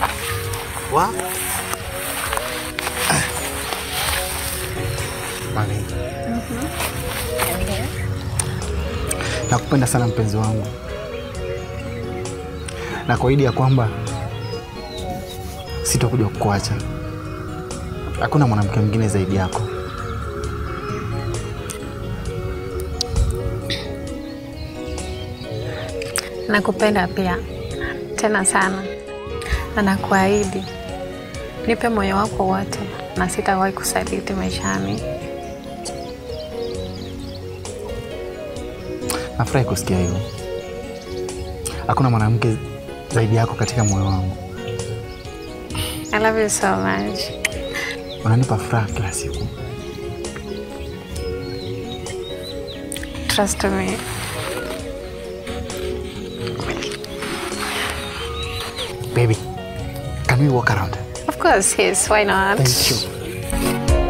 Wa? Mami, nakupenda sana mpenzi wangu, na kuahidi ya kwamba sitakuja kukuacha. Hakuna mwanamke mwingine zaidi yako. Nakupenda pia tena sana, na nakuahidi nipe moyo wako wote, na sitawahi kusaliti maishani. Nafurahi kusikia hivyo. Hakuna mwanamke zaidi yako katika moyo wangu. I love you so much. Unanipa furaha kila siku. Trust me. Baby, can we walk around? Of course, yes. Why not? Thank you.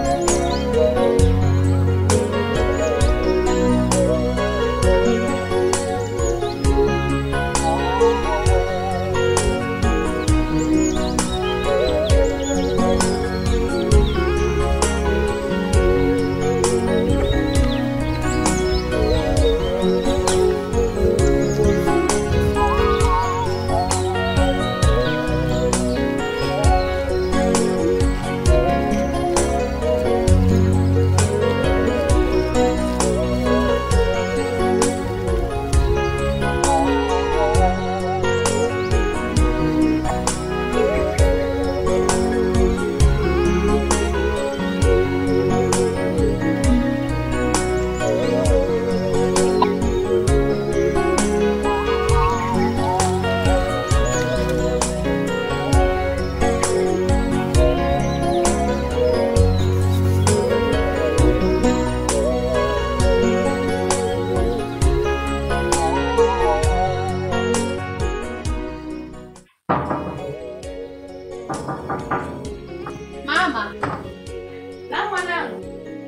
Mama. Na mwanangu.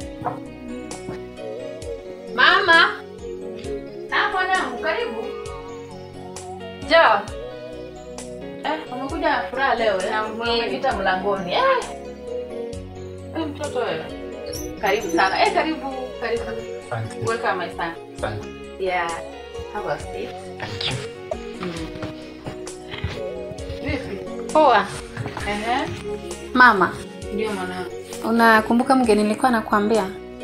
Mama. Na mwanangu, karibu. Jo. Eh, umekuja na furaha leo eh? Umepita mlangoni. Eh. Eh, mtoto wewe. Karibu sana. Eh, karibu, karibu. Welcome my son. Yeah. Have a seat. Thank you. Vipi? Poa. Ehe. Mama, Ndio mwanangu. unakumbuka mgeni nilikuwa nakwambia?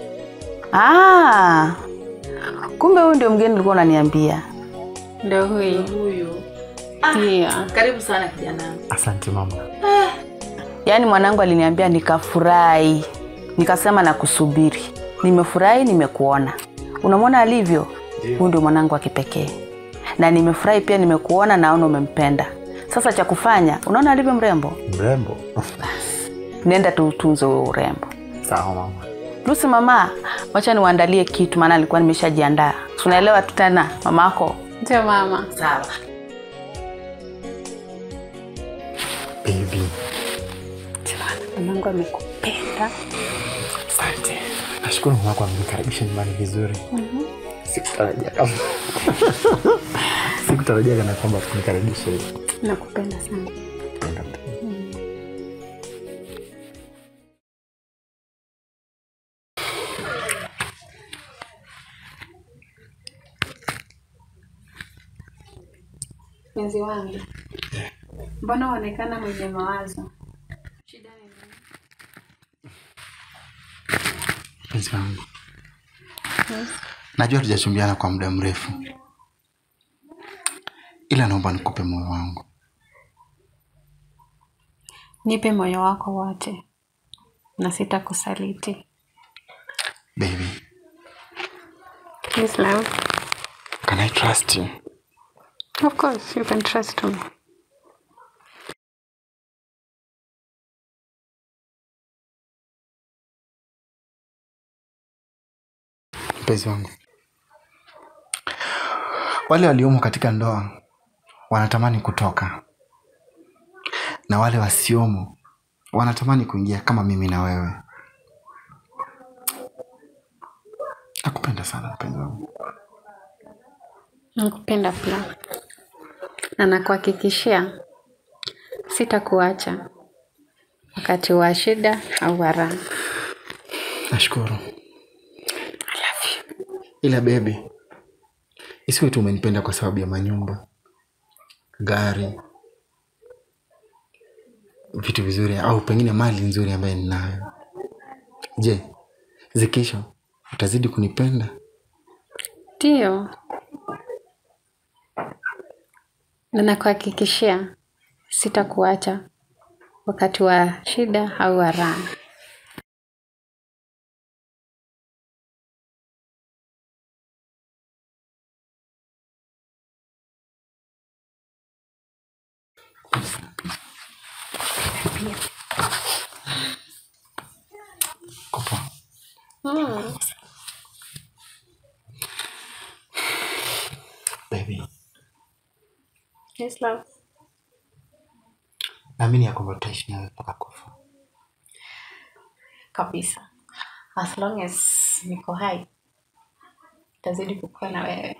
Ah, kumbe huyu ndio mgeni ulikuwa unaniambia. Ndio huyu. Huyu. Ndio. Karibu sana kijana. Asante mama. Yaani mwanangu aliniambia nikafurahi, nikasema nakusubiri. Nimefurahi, nimekuona. Unamwona alivyo? Huyu ndio mwanangu wa kipekee, na nimefurahi pia, nimekuona, naona umempenda. Sasa cha kufanya, unaona alivyo mrembo, Mrembo. nenda tu utunze huo urembo. Sawa mama. Lucy, mama, wacha niwaandalie kitu, maana alikuwa nimeshajiandaa. Si Unaelewa tu tena mama yako. Ndio mama. Sawa. Baby. Mungu amekupenda. Asante. Nashukuru mama kwa kunikaribisha nyumbani vizuri. Sikutarajia kama sikutarajia kana kwamba kunikaribisha hivi. Nakupenda sana. Mpenzi wangu, mbona uonekana mwenye mawazo? Shida ni nini? Mpenzi wangu, najua tujachumbiana kwa muda mrefu, ila naomba nikupe moyo wangu. Nipe moyo wako wote na sitakusaliti. Baby, Please love. can I trust you? Of course, you can trust me. Mpenzi wangu, wale waliomo katika ndoa wanatamani kutoka, na wale wasiomo wanatamani kuingia kama mimi na wewe. Nakupenda sana mpenzi wangu. Nakupenda pia na nakuhakikishia Sitakuacha wakati wa shida au wa raha. nashukuru ila bebi isiwe tu umenipenda kwa sababu ya manyumba gari vitu vizuri au pengine mali nzuri ambaye ninayo je zikisha utazidi kunipenda Ndiyo, na nakuhakikishia sitakuacha wakati wa shida au wa raha. Kopo. Baby, Yes, love. naamini ya kwamba utaishi nawe mpaka kufa Kabisa. As long as niko hai, tazidi kukua na wewe.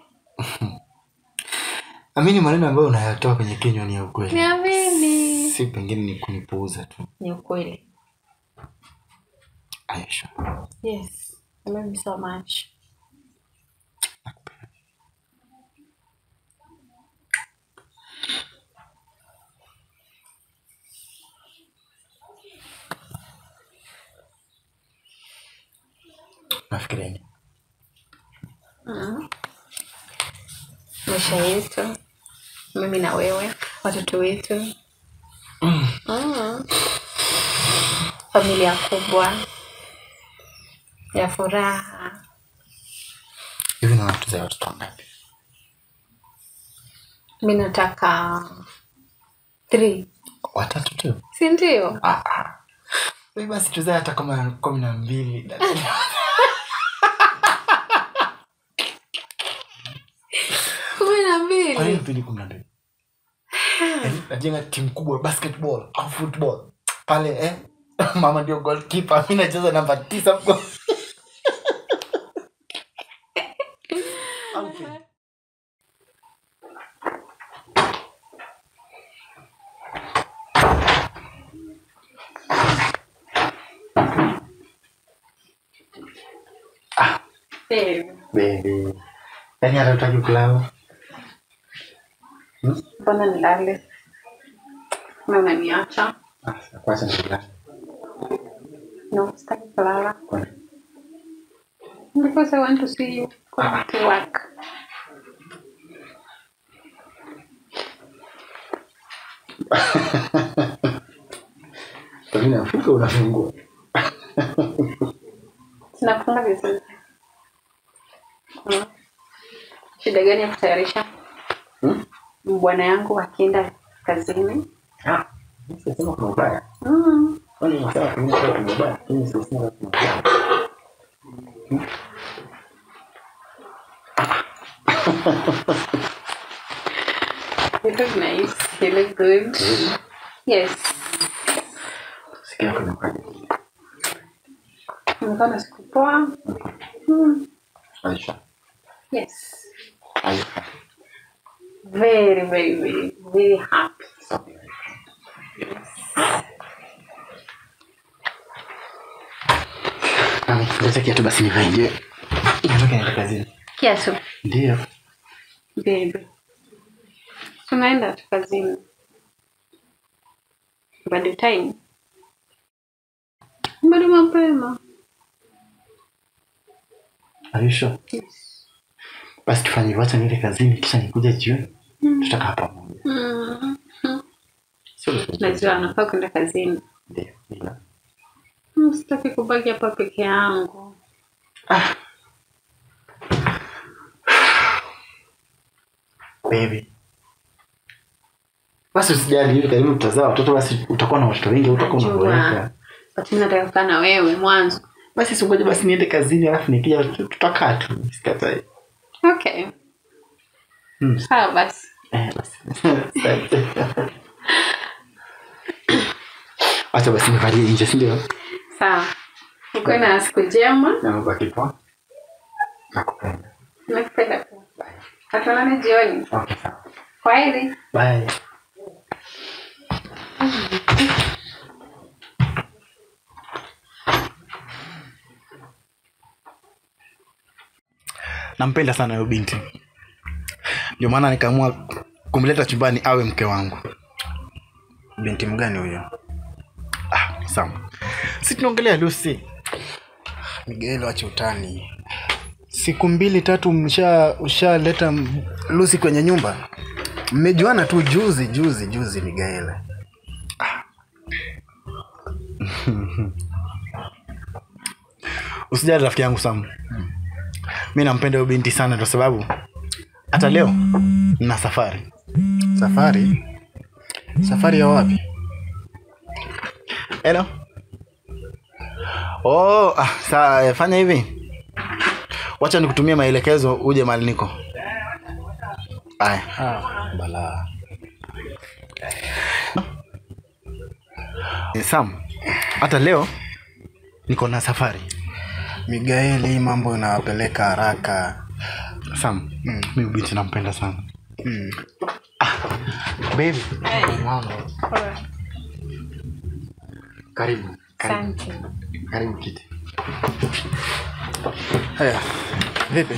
amini maneno ambayo unayatoa kwenye kinywa ni ya ukweli Niamini. si pengine ni kunipuuza tu Ni ukweli. aisha Yes. I love you so much. nafikiria nini? maisha yetu mimi na wewe watoto wetu mm. familia kubwa ya furaha hivi naona tuzae watoto wangapi mi nataka three watatu tu si ndio Ah, ah. Wewe basi tuzae hata kama kumi na mbili kumi na kwa nini mbili mpindi kumi na mbili Yaani, najenga timu kubwa ya basketball au football pale eh? mama ndio goalkeeper mi nacheza namba tisa mko Au vipi? Baby. Yaani hata utaki kulala mbona nilale na unaniacha Ah, sasa kwanza nilale. no sitaki kulala Kwa nini? because i want to see you come to work Kwa nini Afrika unafungua sinafunga vizuri Mm. shida gani ya kutayarisha Hmm? bwana yangu akienda kazini Ah, sisema kuna ubaya mm. kwani unasema kuna ubaya kuna ubaya lakini sisema kuna ubaya You look nice. You look good. Yes. sikia yako inakuwaje Umekuwa na siku poa. Mm. Aisha Yes. Aisha Very, very, very, very happy. sawa Leta kiatu basi nivae nje. Natoka naenda kazini. Kiasu. Ndio. Baby. Tunaenda tu kazini. Bado time. Bado mapema. Are you sure? Yes. Basi tufanye hivyo, acha niende kazini kisha nikuja jioni. Tutakaa pamoja. Mm. Sio lazima. Najua anafaa kwenda kazini. Ndio. Ila. Mm, Sitaki kubaki hapa peke yangu. Ah. Baby. Basi usijali hivi karibu tutazaa watoto basi utakuwa na watoto wengi utakuwa Najua. unaboeka. But mimi nataka kukaa na wewe mwanzo. Basi singoje basi niende kazini alafu nikija tu- tutakaa tu. Sikatai. Okay. Hmm. Sawa basi. Eh, basi. Asante. Acha basi nivalie nje si ndio? Sawa. Ukuwe na siku njema. Na mbaki poa. Nakupenda. Nakupenda pia. Tutaonana jioni. Okay, sawa. Kwaheri. Bye. nampenda sana huyo binti ndio maana nikaamua kumleta chumbani awe mke wangu binti mgani huyo ah, sawa si tunaongelea lucy miguel wache utani siku mbili tatu msha ushaleta m- lusi kwenye nyumba mmejuana tu juzi juzi juzi miguel usijali rafiki yangu sam mi nampenda huyo binti sana kwa sababu hata leo na safari safari safari ya wapi helo oh, ah, saa eh, fanya hivi wacha nikutumia maelekezo uje mali niko aya ah, balaa Eh, sam hata leo niko na safari miguel hii mambo inawapeleka haraka sam mm. mi binti nampenda sana mm. baby mambo karibu karibu Asante. karibu kiti haya vipi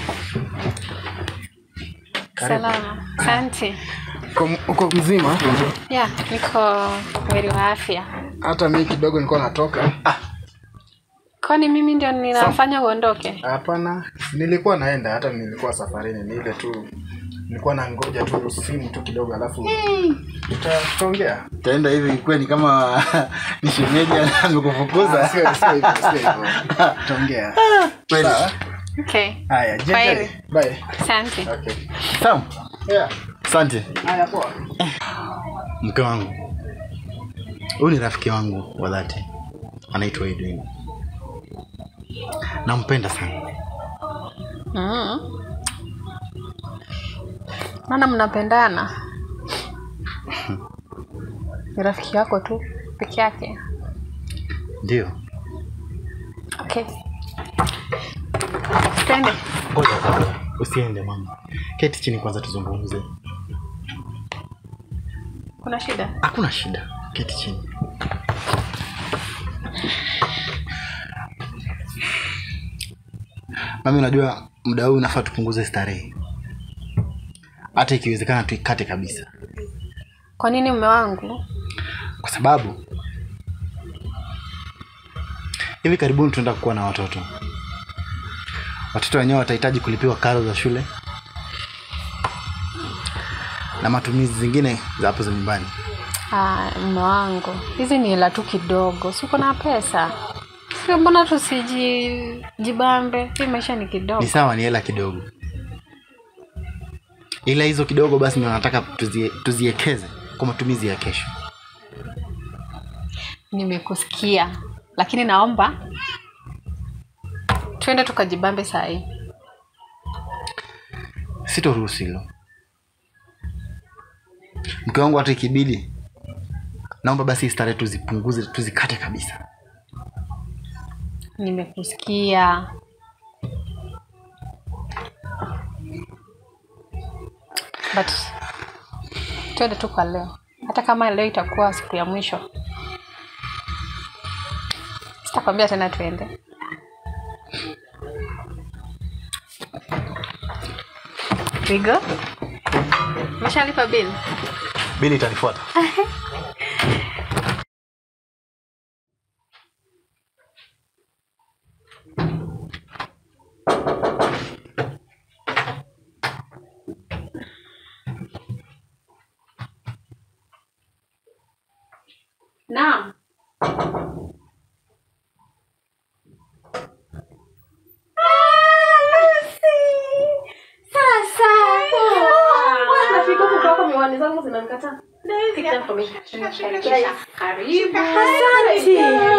Salama. Asante. uko, uko mzima Ya, niko mwili wa afya. hata mi kidogo nilikuwa natoka Kwani mimi ndio ninafanya uondoke? hapana nilikuwa naenda hata nilikuwa safarini ni ile tu nilikuwa na ngoja tu simu tu kidogo alafu tuta- tutaongea taenda hivi kweli kama ni shemeji amekufukuza Ah, sio- sio hivyo, sio hivyo. tutaongea Kweli. Sawa? Okay. haya Kwaheri. jiandae. bye Asante. okay sam yeah asante haya poa mke wangu huyu ni rafiki wangu wa dhati anaitwa edwin nampenda sana Mm. Maana mnapendana. Ni rafiki yako tu peke yake. ndio Okay. Twende. ngoja kwanza usiende mama keti chini kwanza tuzungumze Kuna shida? hakuna shida keti chini mami unajua muda huu unafaa tupunguze starehe hata ikiwezekana tuikate kabisa Kwa nini mume wangu? kwa sababu hivi karibuni tunaenda kuwa na watoto watoto wenyewe watahitaji kulipiwa karo za shule na matumizi zingine za hapo za nyumbani Ah, mume wangu, hizi ni hela tu kidogo, si uko na pesa? Sio, mbona tusijibambe? Hii maisha ni kidogo. ni sawa ni hela kidogo ila hizo kidogo basi ndio nataka tuzie, tuziekeze kwa matumizi ya kesho Nimekusikia, lakini naomba twende tukajibambe saa hii. sitoruhusu hilo mke wangu hata ikibidi naomba basi starehe tuzipunguze tuzikate kabisa Nimekusikia. But twende tu kwa leo, hata kama leo itakuwa siku ya mwisho, sitakwambia tena twende. Vigo, umeshalipa bill? bili itanifuata Naam. Sasa. Nafika huko kwako miwani zangu zinanikataa. Karibu. Asante.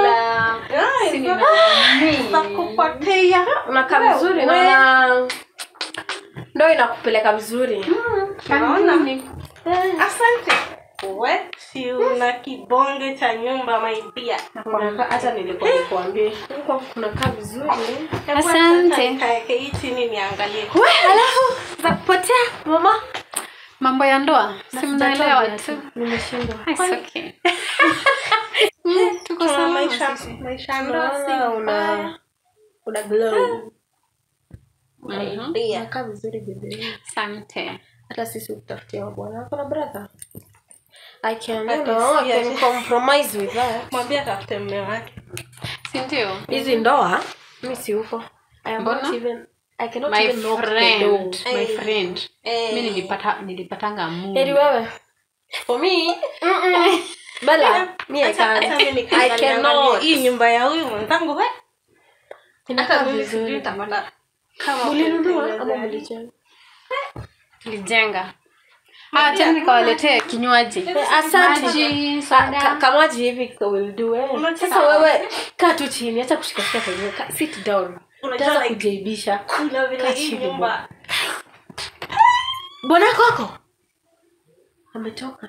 nakupotea unakaa vizuri naona ndo inakupeleka vizuri naona asante we si una kibonge cha nyumba maibia hata nilikuwa nikuambie huko kunakaa vizuri Hebu Asante. acha nikaeke hii chini niangalie alafu za kupotea mama mambo ya ndoa si mnaelewa tu nimeshindwa It's okay. Mm, tuko Kuna salama maisha sisi. maisha ya ndoa si una una glow Mhm. unakaa vizuri bibi asante hata sisi utafutia bwana wako na brother I can, you Hata know, I si can ati- compromise with that. mwambie atafute mme wake si ndio hizi ndoa mi si huko I am not Mbona? even I cannot my even knock the door. friend my friend mi nilipata nilipatanga Heri mungu wewe for me mm-mm. Bella, me I Hata- can't. hata mimi I nikiangalia cannot. hii nyumba ya huyu mwenzangu we Inakaa hata mimi sijui vizuri. nitapata kama Mlinunua kutengeneza ama gari. mlijenga? tulijenga Ah, tena nikawaletee kinywaji Eh, asante. Maji, Ka- soda. ka- kamaji hivi ka- will do eh. Unajua- sasa wewe kaa tu chini acha kushikashika kwenyewe Ka- sit down Unajua utaanza like- kujaibisha kuna vile Kaa hii chini nyumba bwana kwako ametoka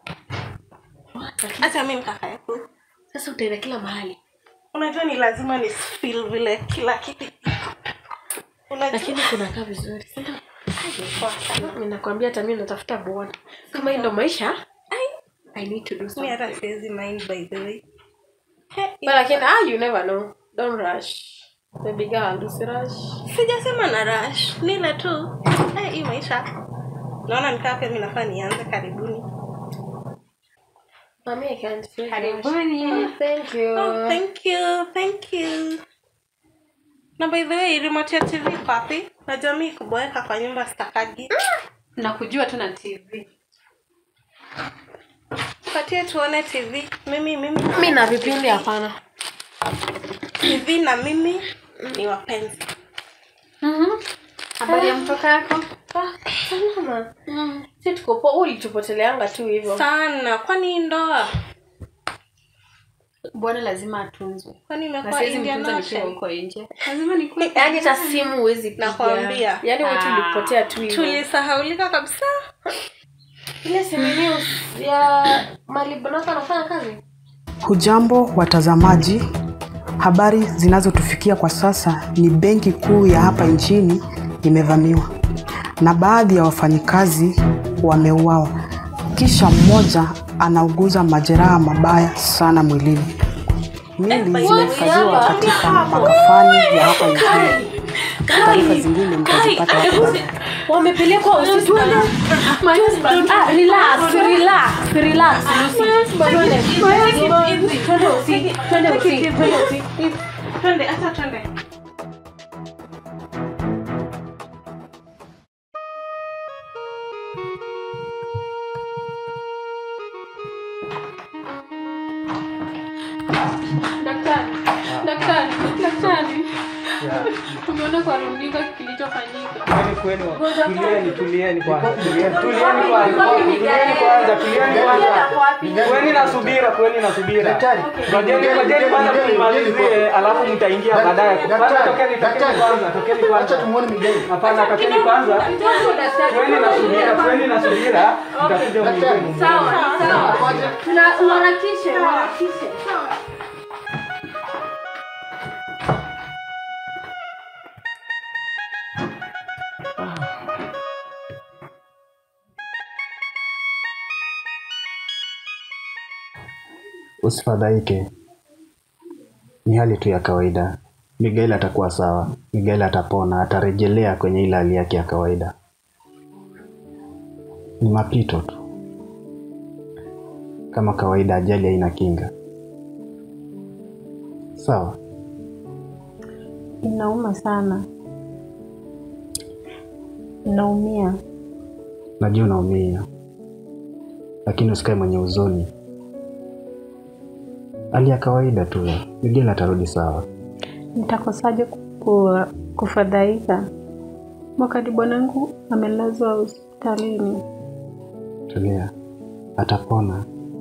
hata mimi kaka yako sasa utaenda kila mahali unajua ni lazima ni feel vile kila kitu unajua lakini kunakaa vizuri si ndio? Mimi nakwambia hata mimi natafuta bwana kama hii ndo maisha I need to do mi something. hata siwezi mind by the way He, But lakini ah, you never know don't rush baby girl usirush sijasema na rush nile tu Eh, hii maisha naona nikaa pia mi nafaa nianze karibuni mami I can't feel Karibuni. thank you oh, thank you thank you na by the way remote ya tv iko wapi najua mi kuboeka kwa nyumba stakagi nakujua tu na tv patie tuone tv mimi mimi mi na vipindi hapana tv na mimi ni wapenzi Mhm. habari ya mtoka yako Ah, salama si tuko poa ulitupoteleanga tu hivyo sana kwani ndoa bwana lazima atunzwe kwani na imekuwa siwezi Indian mtunza nikiwa Ocean? huko nje lazima nikuwe yaani hata simu huwezi piga. Nakwambia. yaani wewe Ah. tulipotea tu hivyo tulisahaulika kabisa ile simu yenyewe ya mali bonaka anafanya kazi Hujambo watazamaji, habari zinazotufikia kwa sasa ni benki kuu ya hapa nchini imevamiwa na baadhi ya wafanyikazi wameuawa, kisha mmoja anauguza majeraha mabaya sana mwilini. Mili zimehifadhiwa katika makafani ya hapa nchini. Taarifa zingine mtazipata hapo. wamepelekwa hospitali Ah, relax, relax, relax, Lucy. Twende. Twende usi- twende usi- twende usi. twende hata twende daktari daktari daktari tumeona kwa runinga kilichofanyika Kwani kwenu tulieni, tulieni kwanza, tulieni, tulieni kwanza, tulieni kwanza, tulieni kwanza. Kweni na subira, kweni na subira. Ngojeni, ngojeni kwanza tumalizie, alafu mtaingia baadaye. Kwanza tokeni, tokeni kwanza, tokeni kwanza. tumuone Miguel. Hapana, tokeni kwanza. Kweni na subira, kweni na subira, mtakuja mwingine. Tuna- uharakishe, uharakishe. Usifadhaike, ni hali tu ya kawaida. Miguel atakuwa sawa. Miguel atapona, atarejelea kwenye ile hali yake ya kawaida. Ni mapito tu, kama kawaida. Ajali haina kinga. Sawa. inauma sana naumia Najua unaumia, lakini usikae mwenye huzuni. Hali ya kawaida tu. Miguel atarudi sawa. nitakosaje ku, kufadhaika wakati bwanangu amelazwa hospitalini Tulia, atapona,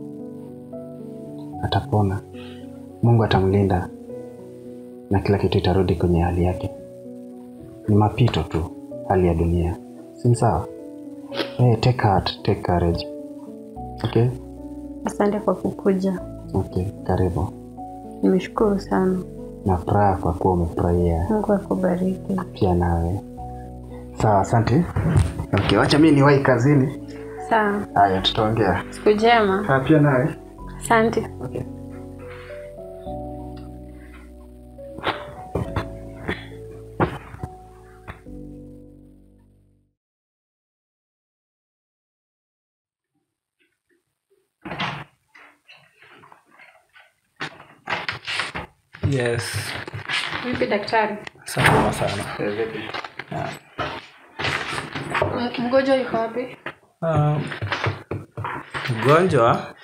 atapona. Mungu atamlinda na kila kitu itarudi kwenye hali yake. Ni mapito tu, hali ya dunia, si sawa? Hey, take heart, take courage. Okay, asante kwa kukuja okay, karibu. nimeshukuru sana Na furaha kwa kuwa umefurahia mungu akubariki pia nawe. Sawa, asante. Okay, wacha mimi niwahi kazini. Sawa. haya tutaongea Siku njema. Ah, pia nawe Asante. okay. Yes, Vipi daktari? salama sana. M- Mgonjwa yuko wapi? Um, mgonjwa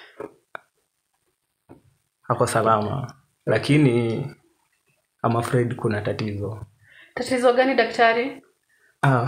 ako salama, lakini I'm afraid kuna tatizo. Tatizo gani daktari? Ah,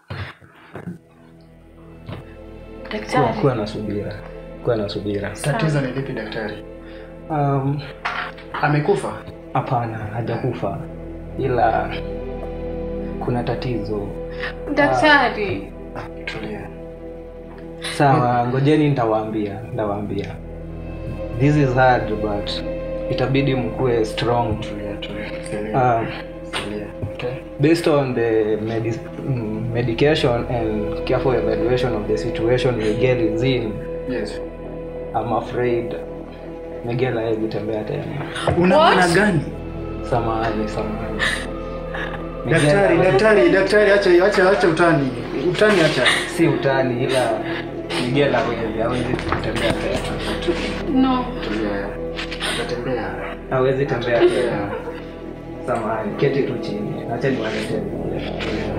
kuwa, Daktari. kuwa na subira, kuwa na subira. tatizo ni lipi daktari Um, amekufa hapana, hajakufa ila kuna tatizo. Daktari. tulia Sawa, ngojeni nitawaambia, nitawaambia. This is hard but itabidi mkuwe strong. tulia tulia tulia Um, tulia okay based on the medi- mm, medication and careful evaluation of the situation Miguel is in, yes I'm afraid Miguel hawezi tembea tena. una What? maana gani Samahani, samahani. daktari Miguel- daktari daktari acha acha acha utani utani acha si utani ila Miguel hawezi hawezi kutembea tena. No. tulia atatembea Hawezi tembea tena. Samahani, keti tu chini. Acha niwaletee Miguel.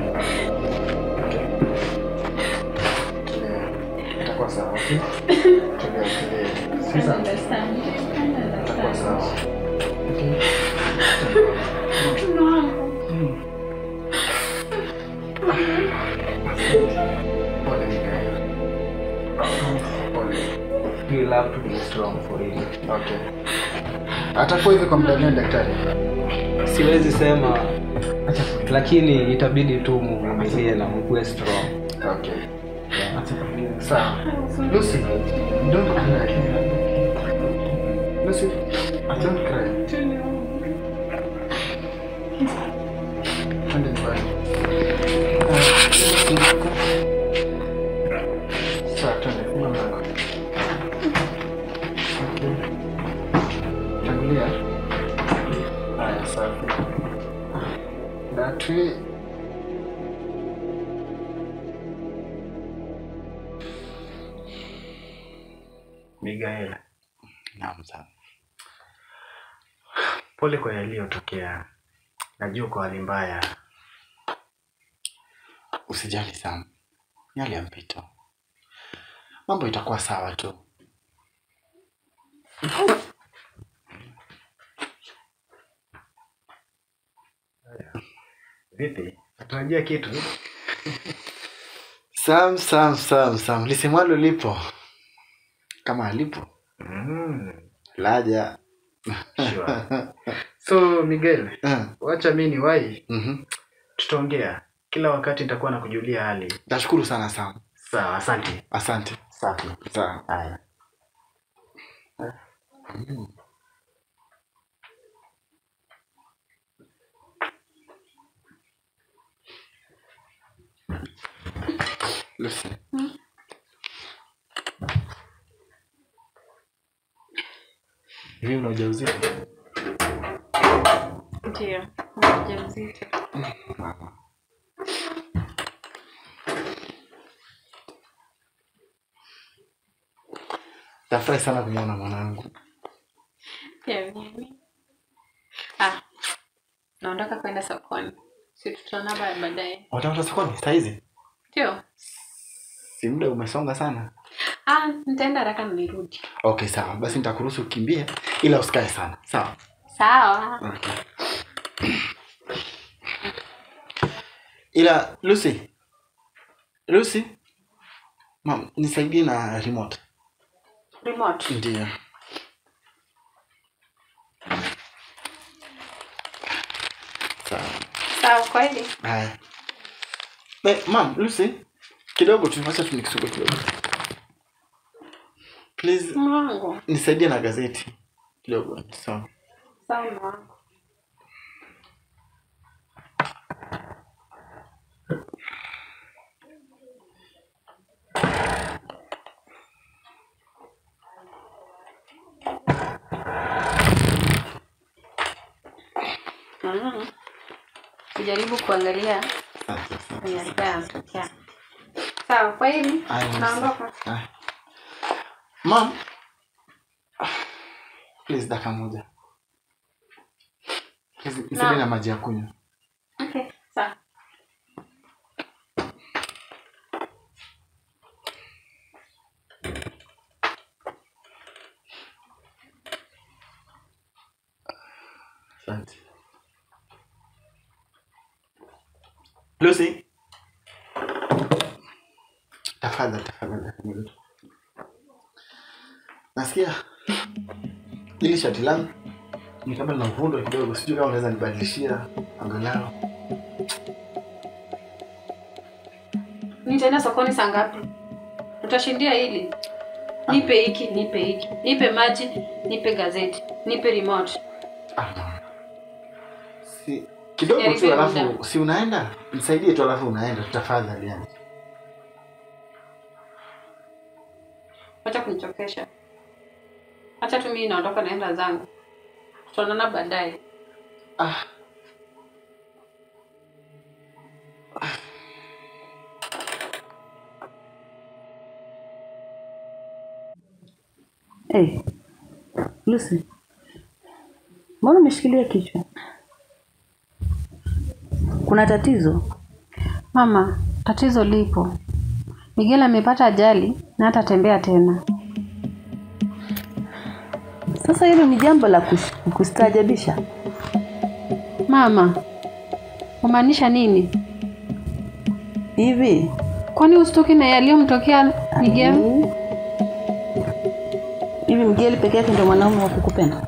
tulia itakuwa sawa okay tulia tulia sasa itakuwa sawa okay pole Mikael pole You will have to be strong for it. okay atakuwa hivi kwa muda gani daktari Siwezi sema lakini itabidi tu muvumilie na mkuwe strong. okay sawa Lucy don't cry Lucy don't cry Twende nyumbani. Sawa, twende, funga mlango. Okay. Tangulia. Haya, safi. That way. Miguel, Naam sana. pole kwa yaliyotokea. Najua kwa hali mbaya. Usijali sana, yale ya mpito, mambo itakuwa sawa tu. Vipi? Natarajia kitu? Sam, Sam, Sam, Sam, lisemwalo lipo kama alipo Mm, laja. sure. So Miguel, Eh, wacha mi ni wai, mhm. tutaongea kila wakati, nitakuwa na kujulia hali. Nashukuru sana Sam, Sawa, asante. asante. Safi. Sawa. Haya. Lucy. Hivi una ujauzito? Ndio. Mjamzito. Mama. Nafurahi sana kumwona mwanangu. Pia mimi. Ah. Naondoka kwenda sokoni. Si tutaona ba- baadaye. Watafuta sokoni saa hizi? Ndio. Si muda umesonga sana. Ah, nitaenda haraka na nirudi. Okay, sawa. Basi nitakuruhusu ukimbie ila usikae sana. Sawa. Sawa. Okay. Ila Lucy. Lucy. Mam, nisaidie na remote. Remote. Ndio. Sawa. Sawa kweli. Haya. Eh, mam, Lucy. Kidogo tu, acha tu nikisugue kidogo. Please, Mwangu. nisaidie na gazeti kidogo. Sawa. Sawa mwangu. Mhm. Kujaribu kuangalia Asante, asante. kwenye alikuwa yanatokea. Sawa, kwa hili Aya, naondoka. aya. Mom. Please dakika moja. Please, nisaidie Naam. na maji ya kunywa. Okay, sawa. Asante. Lucy. Tafadhali, tafadhali, tafadhali. Nasikia ili shati langu ni kama lina uvundo kidogo, sijui kama unaweza nibadilishia angalau. Nitaenda sokoni saa ngapi? Utashindia hili? Nipe hiki, nipe hiki, nipe maji, nipe gazeti, nipe remote. Ah, si kidogo tu, Jaribia alafu muda. si unaenda, nisaidie tu, alafu unaenda, tafadhali yani. Acha kunichokesha. Acha tu mimi naondoka naenda zangu. Tutaonana baadaye. Ah. Hey, Lucy, mbona umeshikilia kichwa? Kuna tatizo? Mama, tatizo lipo. Miguel amepata ajali na hatatembea tena. Sasa hilo ni jambo la kush- kustaajabisha. Mama, umaanisha nini? Hivi Kwani usitoki na yaliyomtokea Miguel? Mm. hivi Mgeli peke yake ndio mwanaume wa kukupenda?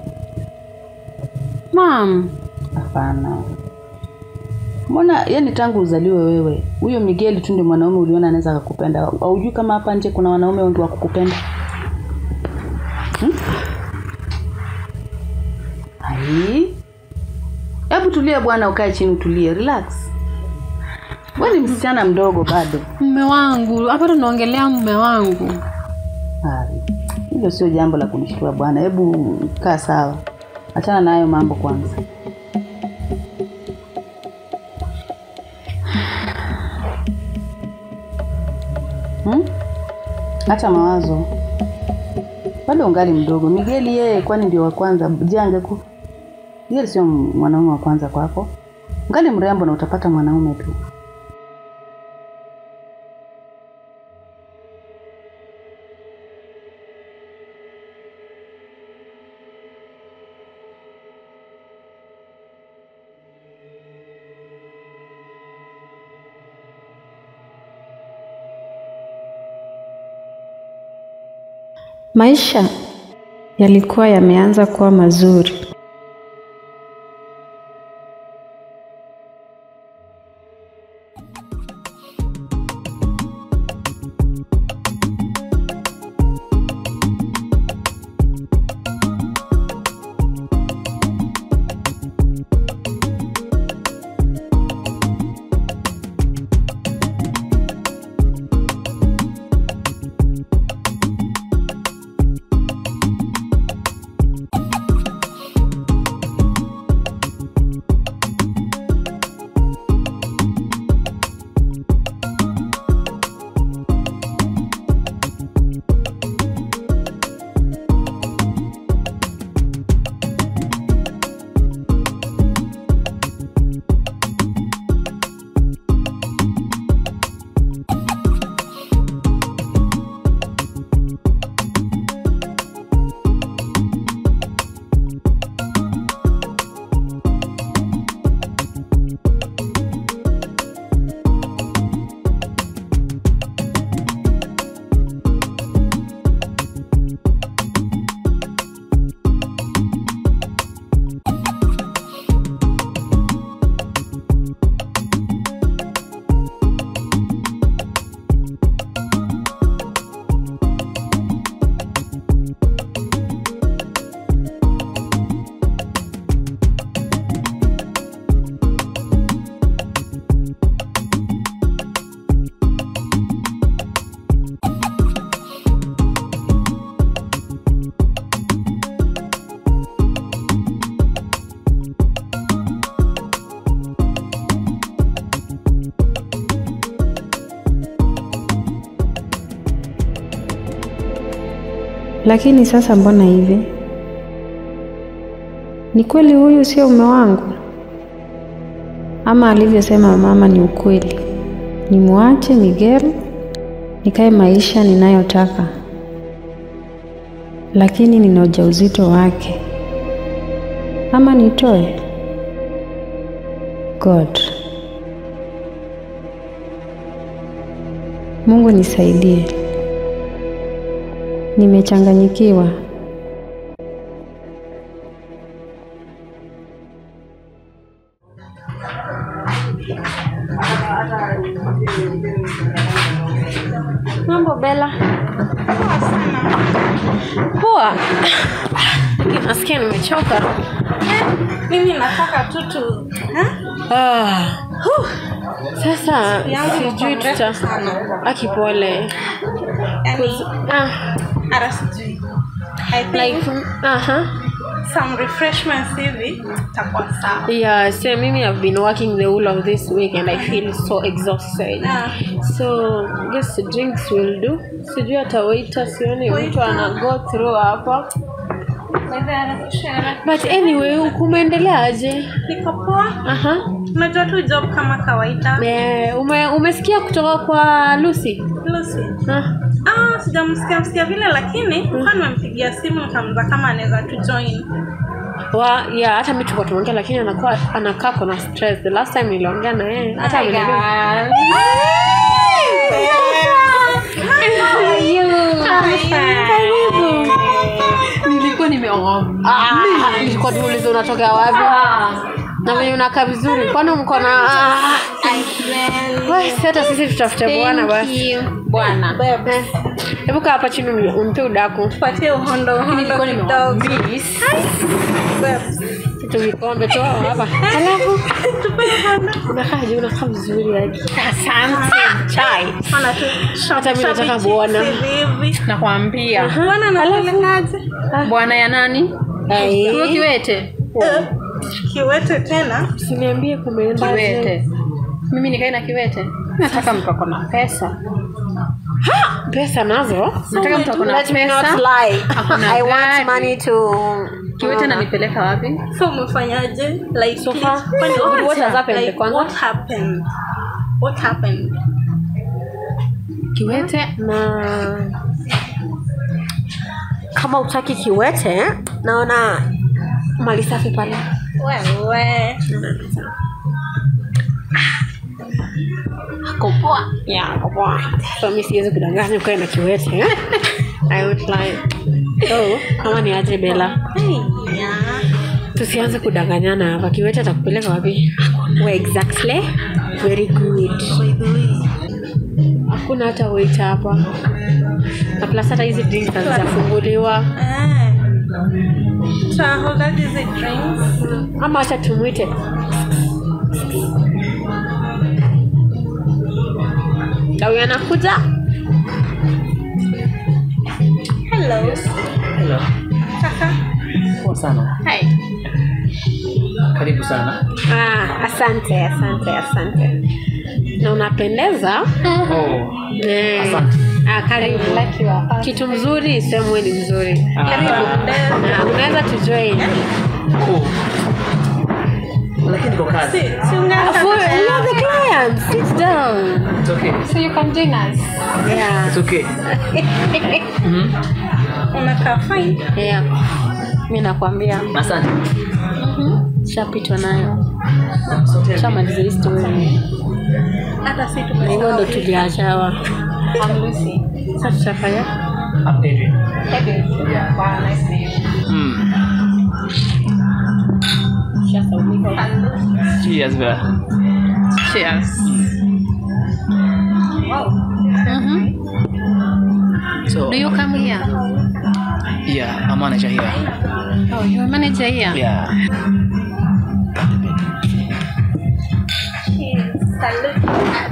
Mam, Hapana. Mbona yani tangu uzaliwe wewe, huyo Migeli tu ndio mwanaume uliona anaweza akakupenda. Haujui kama hapa nje kuna wanaume wengi wa kukupenda? Hmm? Ai. Hebu tulia bwana, ukae chini utulie, relax. Wewe ni msichana mdogo bado. mume wangu, hapa tunaongelea mume wangu. Hai. Hilo sio jambo la kunishtua bwana. Hebu kaa sawa, achana na hayo mambo kwanza. Hmm? Acha mawazo, bado ungali mdogo. Migeli yeye kwani ndio wa kwanza? Je, angeku Migeli sio mwanaume wa kwanza kwako? Ungali mrembo na utapata mwanaume tu. Maisha yalikuwa yameanza kuwa mazuri. Lakini sasa mbona hivi? Ni kweli huyu sio mume wangu? Ama alivyosema mama ni ukweli? Nimwache Miguel nikae maisha ninayotaka, lakini nina ujauzito wake, ama nitoe? God, Mungu nisaidie, nimechanganyikiwa. Mambo Bella. Poa. Lakini Nasikia nimechoka. mimi nataka tu tu Ah. huh. Sasa yangu sijui ilikuwa tuta mrefu sana. akipole. yani Ah, hata sijui I think like aha. some refreshments hivi itakuwa sawa Yeah, so mimi have been working the whole of this week and I feel so exhausted. Ah. So guess drinks will do. Sijui hata waiter sioni mtu ana go through hapa. But anyway, kumeendelea aje? niko poa Aha. unajua tu job kama kawaida Eh, ume, umesikia kutoka kwa Lucy? Lucy Ah, ah sijamsikia msikia vile lakini kwa nimempigia simu nikamza kama anaweza tu join wa yeah, hata mimi tulikuwa tunaongea lakini anakuwa anakaa kuna stress. The last time niliongea na yeye hata ameniambia nilikuwa nimeoa. Ah, nilikuwa niuliza unatoka wapi? Na venye unakaa vizuri. Kwani mko na ah, wewe si hata sisi tutafute bwana basi. bwana Eh, Hebu kaa hapa chini uni- unipe udaku. patie uhondo uhondo kidogo Kitu vikombe tu hapa. Alafu unakaaje? Unakaa vizuri yani. Asante. Chai. Ona tu Hata mimi nataka bwana. hivi nakwambia bwana anapelekaje bwana ya nani Ai. huyo kiwete Eh, kiwete tena Usiniambie kumeenda kiwete mimi nikae na kiwete nataka mtu ako na pesa pesa nazo. nataka mtu ako na Let me not pesa lie. Ako na I want gari. money to kiwete nanipeleka wapi so umefanyaje like So please, far, kwani what has happened like, kwanza? what happened what happened kiwete na kama utaki kiwete naona mali safi pale wewe kopoa ya kopoa so mi siwezi kudanganya ukae na kiwete eh? I won't lie. so kama ni aje bela yeah. tusianze kudanganyana hapa kiwete atakupeleka wapi Where exactly very good hakuna hata wait hapa na plus hata hizi drinks hazijafunguliwa Eh. Tutahold hizi drinks ama acha tumwite Dawi anakuja hello Hello. kaka Poa sana. hi Karibu sana. ah, asante asante asante na unapendeza Oh, Eh, asante. ah, karibu kitu mzuri semwe ni mzuri Ah, Ah, unaweza tujoin oh. Lakini kwa kazi. si si ungeanza For, maisha you are yako. the client sit down It's okay. so you can join us yeah It's okay. Mhm. unakaa fine yeah mi nakwambia Asante. shapitwa nayo So tell me. shamaliza hii story hata si na hivyo ndo tuliachawa sasa tutafanya I'm Adrian. Mm. Cheers, bro. cheers So, do you come here yeah, I'm manager here. oh you are manager here Yeah. salute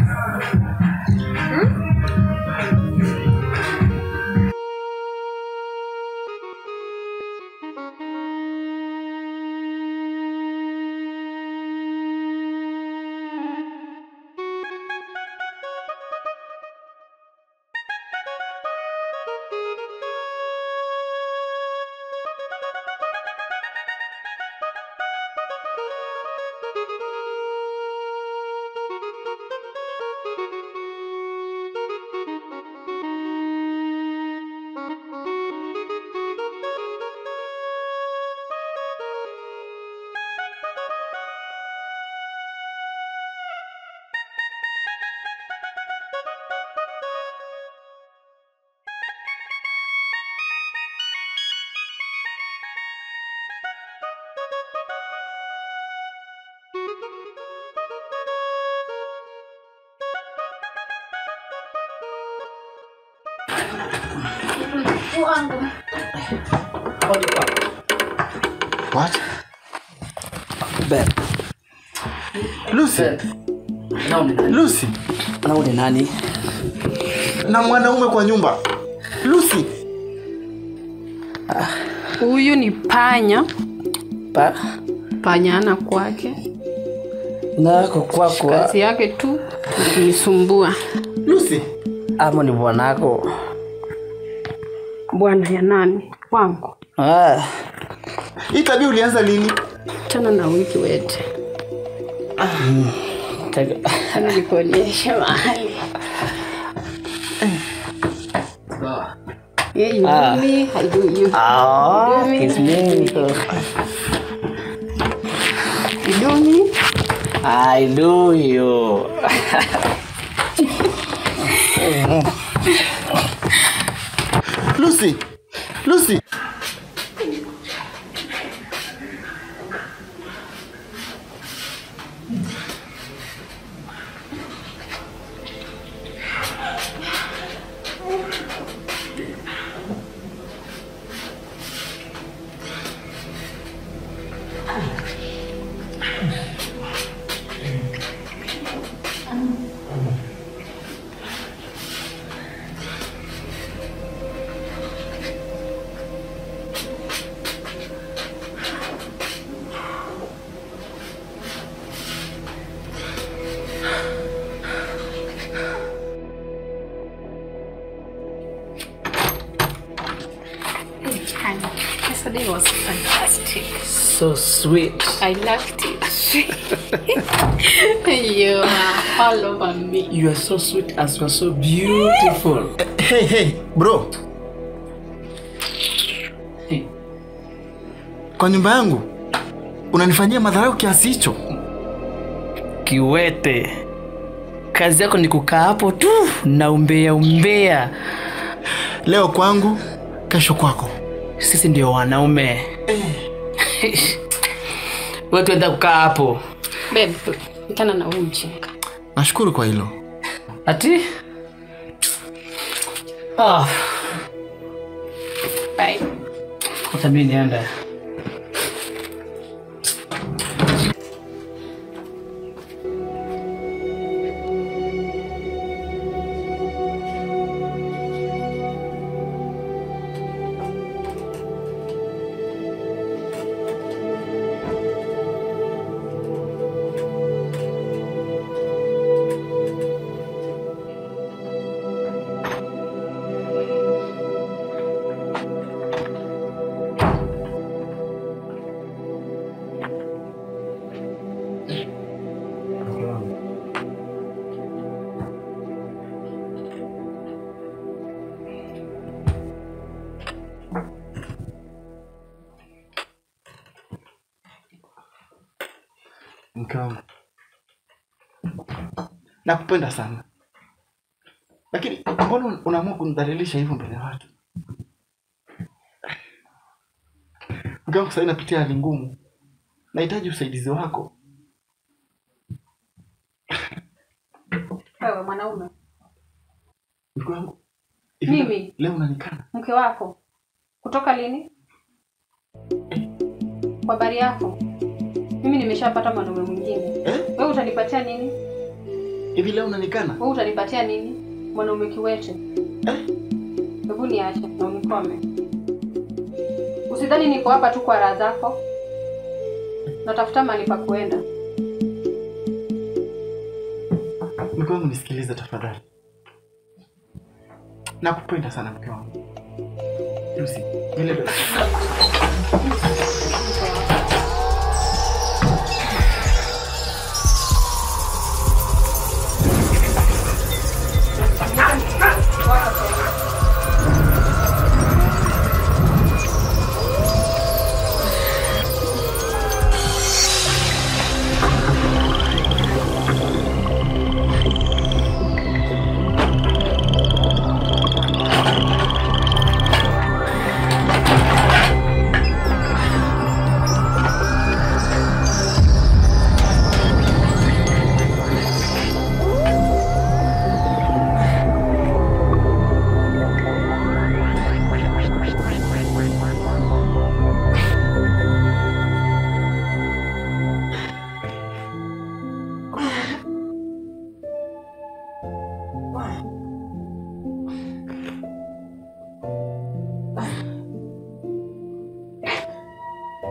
wangu What? Babe, Lucy, nao ni nani? Lucy, Nao ni nani? na mwanaume kwa nyumba. Lucy, huyu ni panya Pa panya ana kwake nako kwako kazi yake tu ni kunisumbua Lucy, ama ni bwanako? bwana ya nani wangu Ah, hii tabia ulianza lini? tena na wiki wete tega- tena nikuonyeshe mahali Yeah, you Ah. do me, I do you. Ah, You do me, kiss me. you do me. I do you. Lucy, Lucy. Yesterday was fantastic. So sweet. I loved it. you are all over me. You are so sweet as you are so beautiful. Hey, hey, bro. Hey. Kwa nyumba yangu unanifanyia madharau kiasi hicho? Kiwete, kazi yako ni kukaa hapo tu na umbea umbea. Leo kwangu, kesho kwako. Sisi ndio wanaume. Wewe tuenda kukaa hapo. Babe, mchana na huu mjinga. Nashukuru kwa hilo. Ati? Ah, Bye. hata mimi nienda. Mke wangu, nakupenda sana, lakini mbona unaamua kunidhalilisha hivyo mbele ya watu? Mke wangu, sasa napitia hali ngumu, nahitaji usaidizi wako. Wewe mwanaume, Mke wangu, hivi Mimi? leo unanikana? mke wako kutoka lini? Kwa habari yako, mimi nimeshapata mwanaume mwingine. Eh? Wewe utanipatia nini? Hivi leo unanikana? Wewe utanipatia nini? Mwanaume kiwete. Hebu niache na unikome. Usidhani niko hapa tu kwa raha zako. Natafuta mahali pa kuenda. Mke wangu, nisikilize tafadhali, nakupenda sana mke wangu. Lucy, vile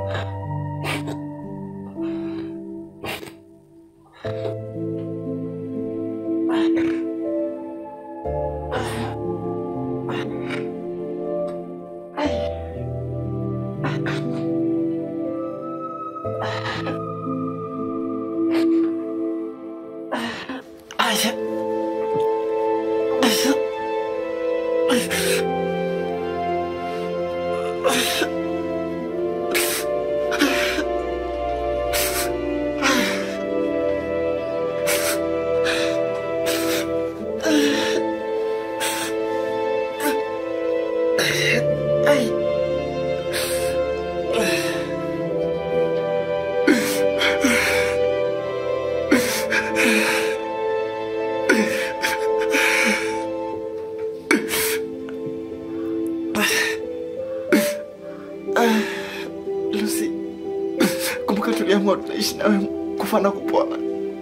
Lucy, kumbuka tuliamua tunaishi nawe kufa na kupona.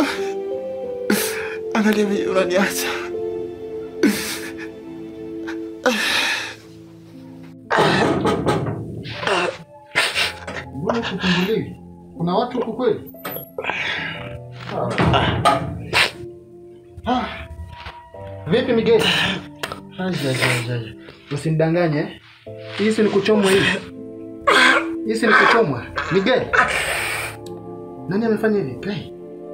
Angalia vile unaniacha. Mbona kufunguliwi? Kuna watu huku kweli? Ah. Vipi Miguel? Aja, aja, aja. Usinidanganye. Hisi ni kuchomwa hivi. Hisi ni kuchomwa. Miguel. Nani amefanya hivi? Hey.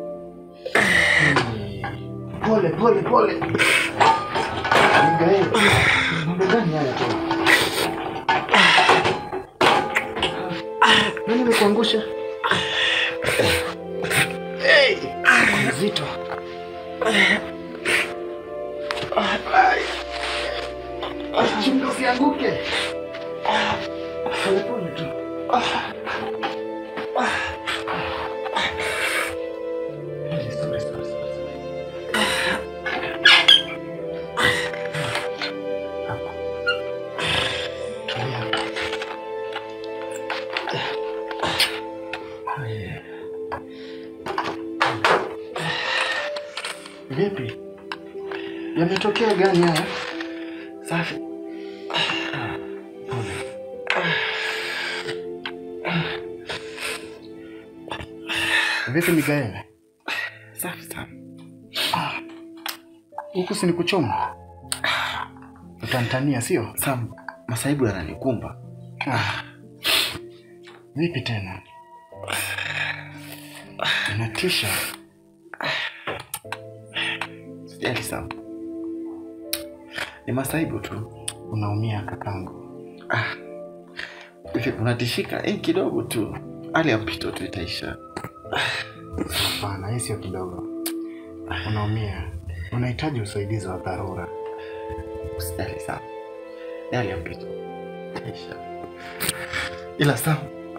Pole pole pole. Miguel. Mambo gani haya tena? Nani amekuangusha? Hey, mzito. Chunga usianguke. Pole pole tu. Sorry, sorry, sorry. Tulia. Haya. Vipi? Yametokea gani haya? Safi. Pole. Vipi Mikael? Safi sana. Huku si ni kuchoma? Utantania sio? Sam, masaibu yananikumba. Ah. Vipi tena? Inatisha. Sijali Sam. Ni masaibu tu. Unaumia kakangu. Ah. Hivi unatishika? Eh, kidogo tu. Hali ya mpito tu itaisha. Hapana, hii sio kidogo. Unaumia. Unahitaji usaidizi wa dharura. Usijali Sam. Ni hali ya mpito. Itaisha. Ila Sam,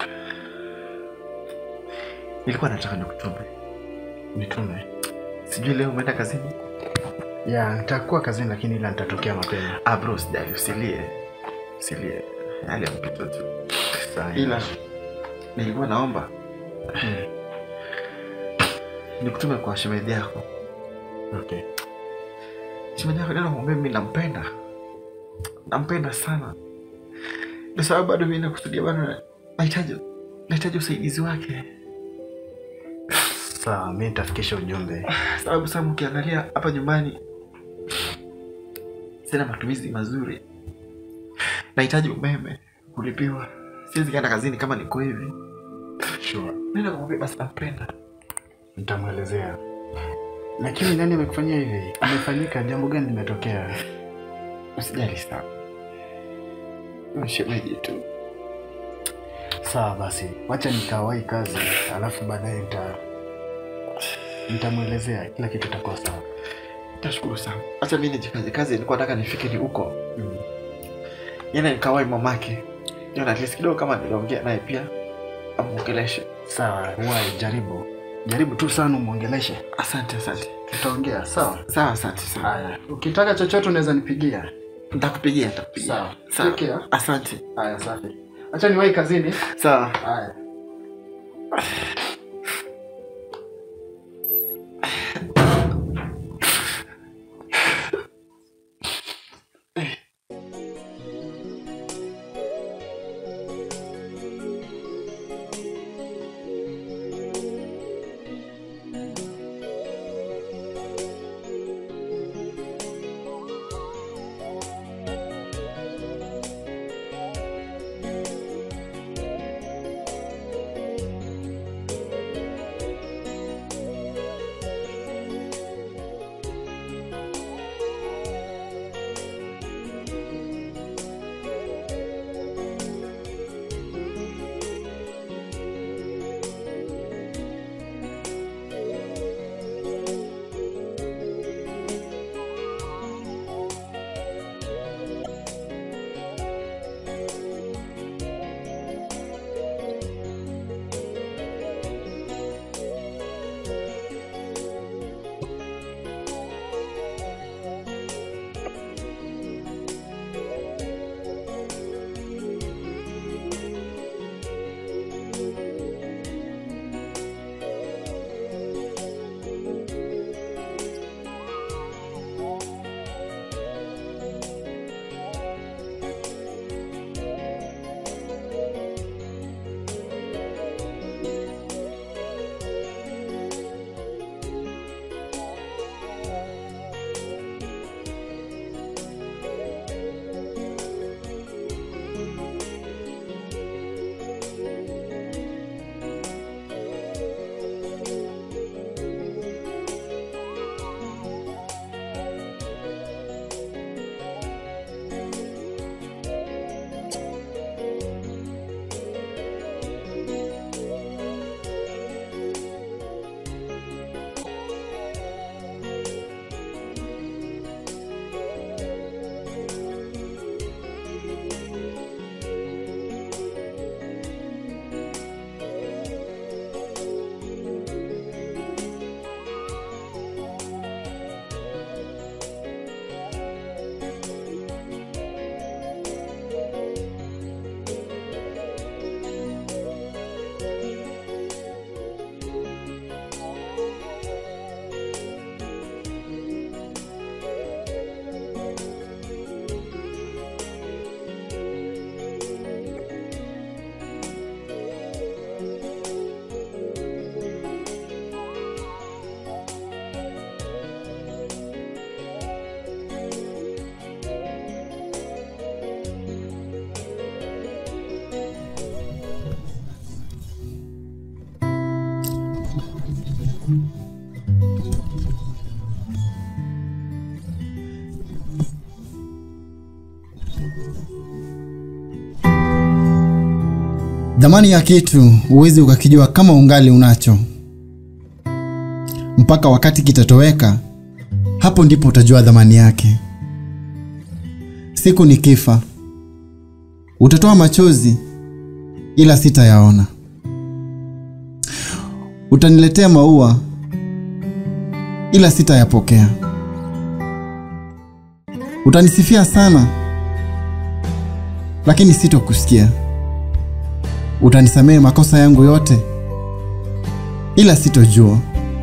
nilikuwa nataka nikutume. Nitume. Sijui leo umeenda kazini? Ya, nitakuwa kazini lakini ila nitatokea mapema. Ah bro, sijali, usilie. Usilie. Hali ya mpito tu. Sawa. Ila nilikuwa naomba Hmm. nikutume kwa shemeji yako. Okay. Shemeji yako ndio mwambie mimi nampenda. Nampenda sana. Ndio sababu bado mimi nakusudia bado nahitaji nahitaji usaidizi wake. Sawa, mimi nitafikisha ujumbe. Sababu sasa ukiangalia hapa nyumbani sina matumizi mazuri. Nahitaji umeme kulipiwa. Siwezi kaenda kazini kama niko hivi. Sure. Nenda kumwambia basi nampenda. Nitamwelezea. Lakini nani amekufanyia hivi? Imefanyika jambo gani limetokea? Usijali sana. Shemeji tu. Sawa basi, wacha nikawahi kazi, alafu baadaye nita nitamwelezea kila kitu itakuwa sawa. Tashukuru sana. Acha mimi nijikaze kazi, nilikuwa nataka nifike ni huko. Mm. Yeye nikawai mamake. Niona at least kidogo kama niliongea naye pia amuongeleshe. Sawa, wahi jaribu. Jaribu tu sana umwongeleshe. Asante, asante. Tutaongea, sawa? Sawa, asante sana. Haya, ukitaka chochote unaweza nipigia. Nitakupigia, nitakupigia. Sawa. Sawa. Take care. Asante. Haya, safi. Acha niwahi kazini. Sawa. Haya. Dhamani ya kitu huwezi ukakijua kama ungali unacho, mpaka wakati kitatoweka, hapo ndipo utajua dhamani yake. Siku nikifa, utatoa machozi, ila sitayaona. Utaniletea maua, ila sitayapokea. Utanisifia sana, lakini sitokusikia. Utanisamehe makosa yangu yote, ila sitojua.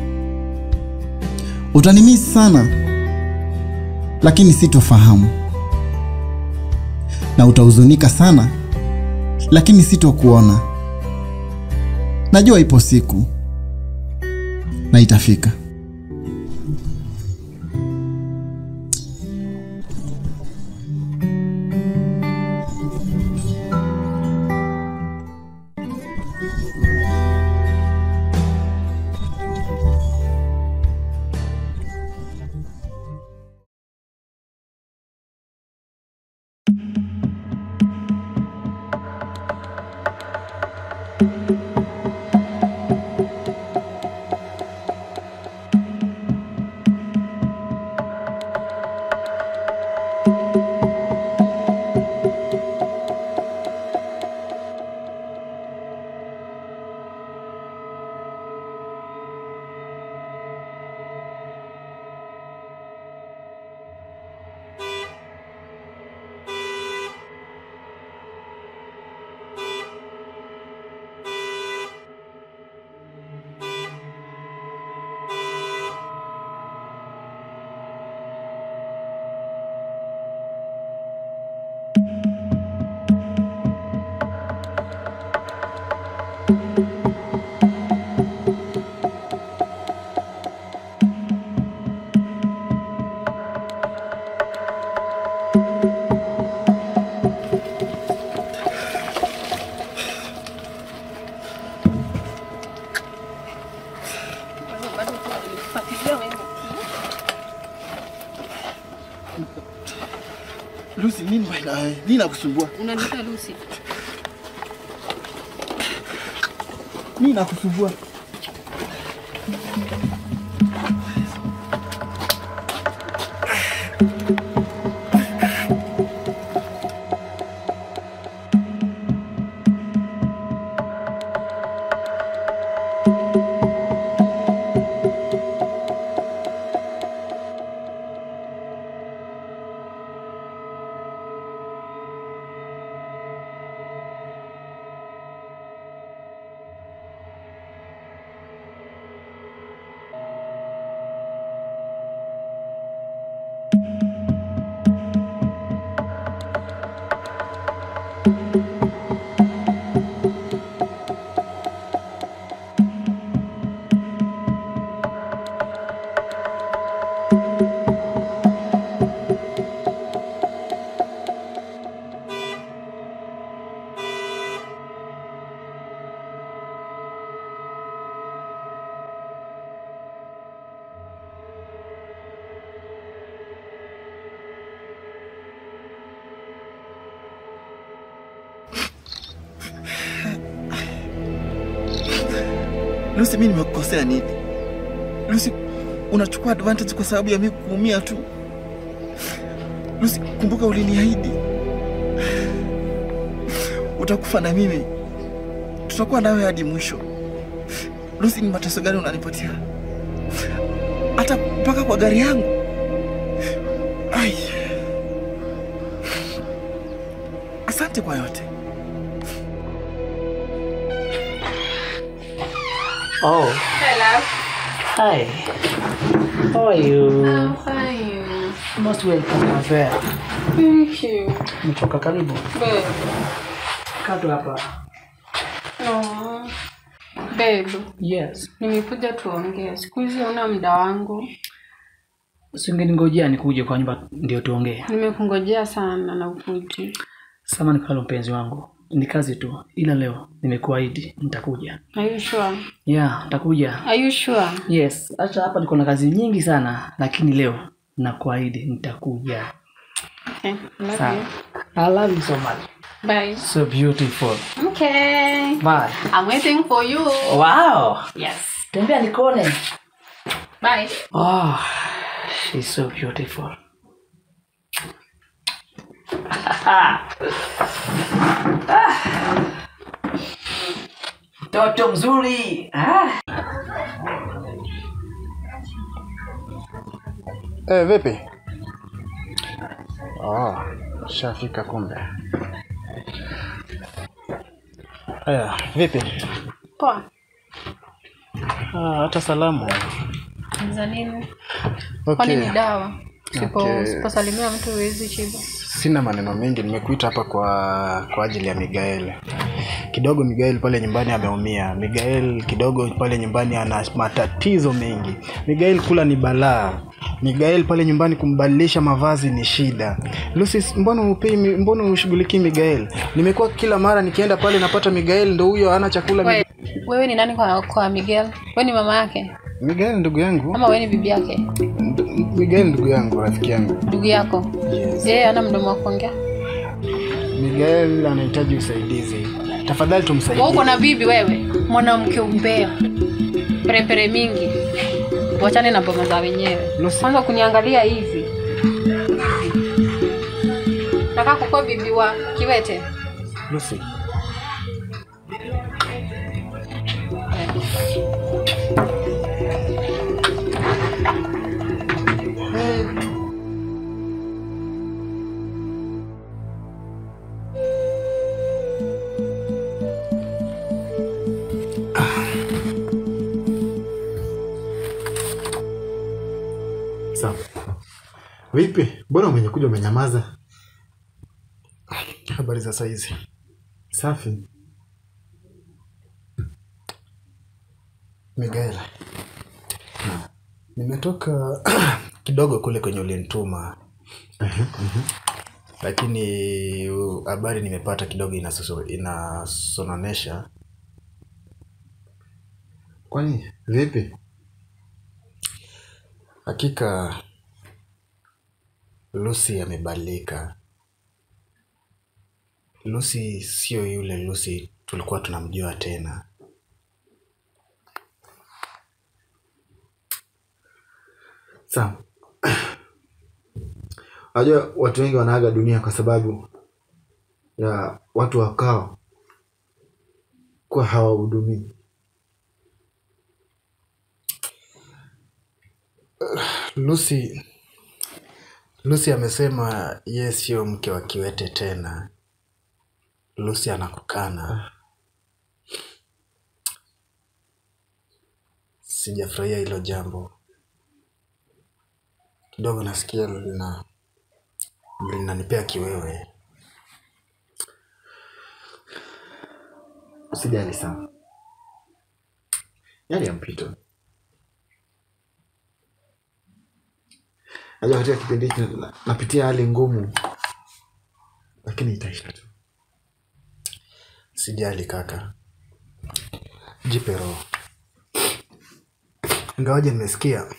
Utanimisi sana, lakini sitofahamu. Na utahuzunika sana, lakini sitokuona. Najua ipo siku na itafika. Lucy, nini bwana? Nini nakusumbua? Unaniita Lucy. Nini nakusumbua? Lucy, mimi nimekukosea nini? Lucy, unachukua advantage kwa sababu ya mimi kuumia tu. Lucy, kumbuka uliniahidi utakufa na mimi, tutakuwa nawe hadi mwisho. Lucy, ni mateso gani unanipatia? Hata mpaka kwa gari yangu. Ai, asante kwa yote. Oh, Hello. hi. How are you? I'm fine. Most welcome, my friend. Thank you. Umetoka karibu. Babe. Kaa tu hapa. No. Babe, Yes. nimekuja tuongee. Siku hizi una muda wangu. Usingeningojea nikuje kwa nyumba ndio tuongee. Nimekungojea sana na ukuji. Samahani pale mpenzi wangu. ni kazi tu ila leo nimekuahidi nitakuja Are you sure? yeah nitakuja Are you sure? yes hata hapa niko na kazi nyingi sana lakini leo nakuahidi nitakuja Okay. Love Sawa. you. i love you so much Bye. so beautiful Okay. bye I'm waiting for you. wow Yes. tembea nikone Bye. oh she's so beautiful mtoto mzuri ah. Eh, vipi? Oh, shafika kumbe. Haya, vipi? Poa. Ah, hata salamu. Za nini? Okay. Kwani ni dawa? Sipo Okay. siposalimia mtu huwezi chiba. Sina maneno mengi, nimekuita hapa kwa kwa ajili ya Miguel. Kidogo Miguel pale nyumbani ameumia. Miguel kidogo pale nyumbani ana matatizo mengi. Miguel kula ni balaa. Miguel pale nyumbani kumbadilisha mavazi ni shida. Lucy, mbona upei, mbona ushughulikii Miguel? Nimekuwa kila mara nikienda pale napata Miguel ndo huyo hana chakula. We, wewe ni nani kwa, kwa Miguel? Wewe ni mama yake Miguel ndugu yangu. ama wewe ni bibi yake? Miguel ndugu yangu, rafiki yangu. Ndugu yako? Yes. Yeye ana mdomo wa kuongea. Miguel anahitaji usaidizi. Tafadhali tumsaidie. Wewe uko na bibi wewe, mwanamke umbea, perepere mingi. Wachane na boma za wenyewe. Kwanza kuniangalia hivi. Nataka kukuwa bibi wa kiwete. Lucy. Sawa. Vipi? Mbona umekuja umenyamaza? Habari za saizi? Safi. Miguel. Nimetoka kidogo kule kwenye ulinituma. Lakini uh, habari nimepata kidogo inasoso- inasononesha. Kwani vipi? Hakika Lucy amebadilika. Lucy sio yule Lucy tulikuwa tunamjua tena. Sawa. Unajua watu wengi wanaaga dunia kwa sababu ya watu wakao kuwa hawahudumii. Lucy Lucy amesema yeye sio mke wa kiwete tena. Lucy anakukana. Sijafurahia hilo jambo. Kidogo nasikia lina linanipea kiwewe. Usijali sana. Yale ya mpito. Najua katika kipindi hiki na- napitia hali ngumu, lakini itaisha tu. Sijali kaka, jipe roho. Ingawaje nimesikia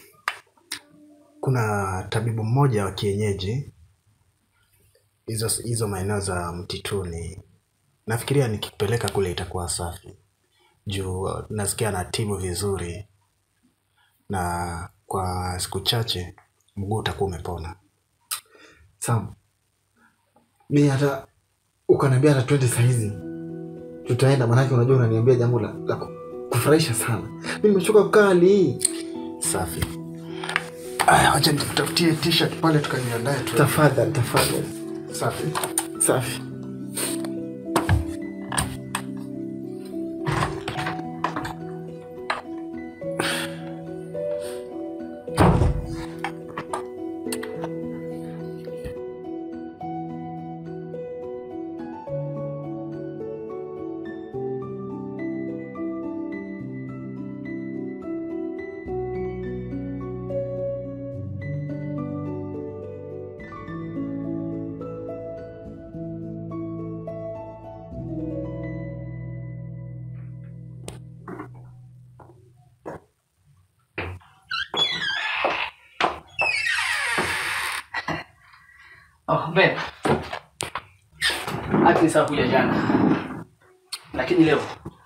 kuna tabibu mmoja wa kienyeji hizo hizo maeneo za mtituni, nafikiria nikipeleka kule itakuwa safi juu uh, nasikia anatibu vizuri na kwa siku chache mguu utakuwa umepona. Sam, mi hata ukaniambia hata twende sahizi tutaenda, maanake unajua unaniambia jambo la, la ku- kufurahisha sana. Mi nimechoka kukaa hali hii. Safi. Aya, wacha nikutafutie t-shirt pale tukajiandae tu. Tafadhali, tafadhali. Safi. Safi. babe. Ati ni sawa kuja jana. Lakini leo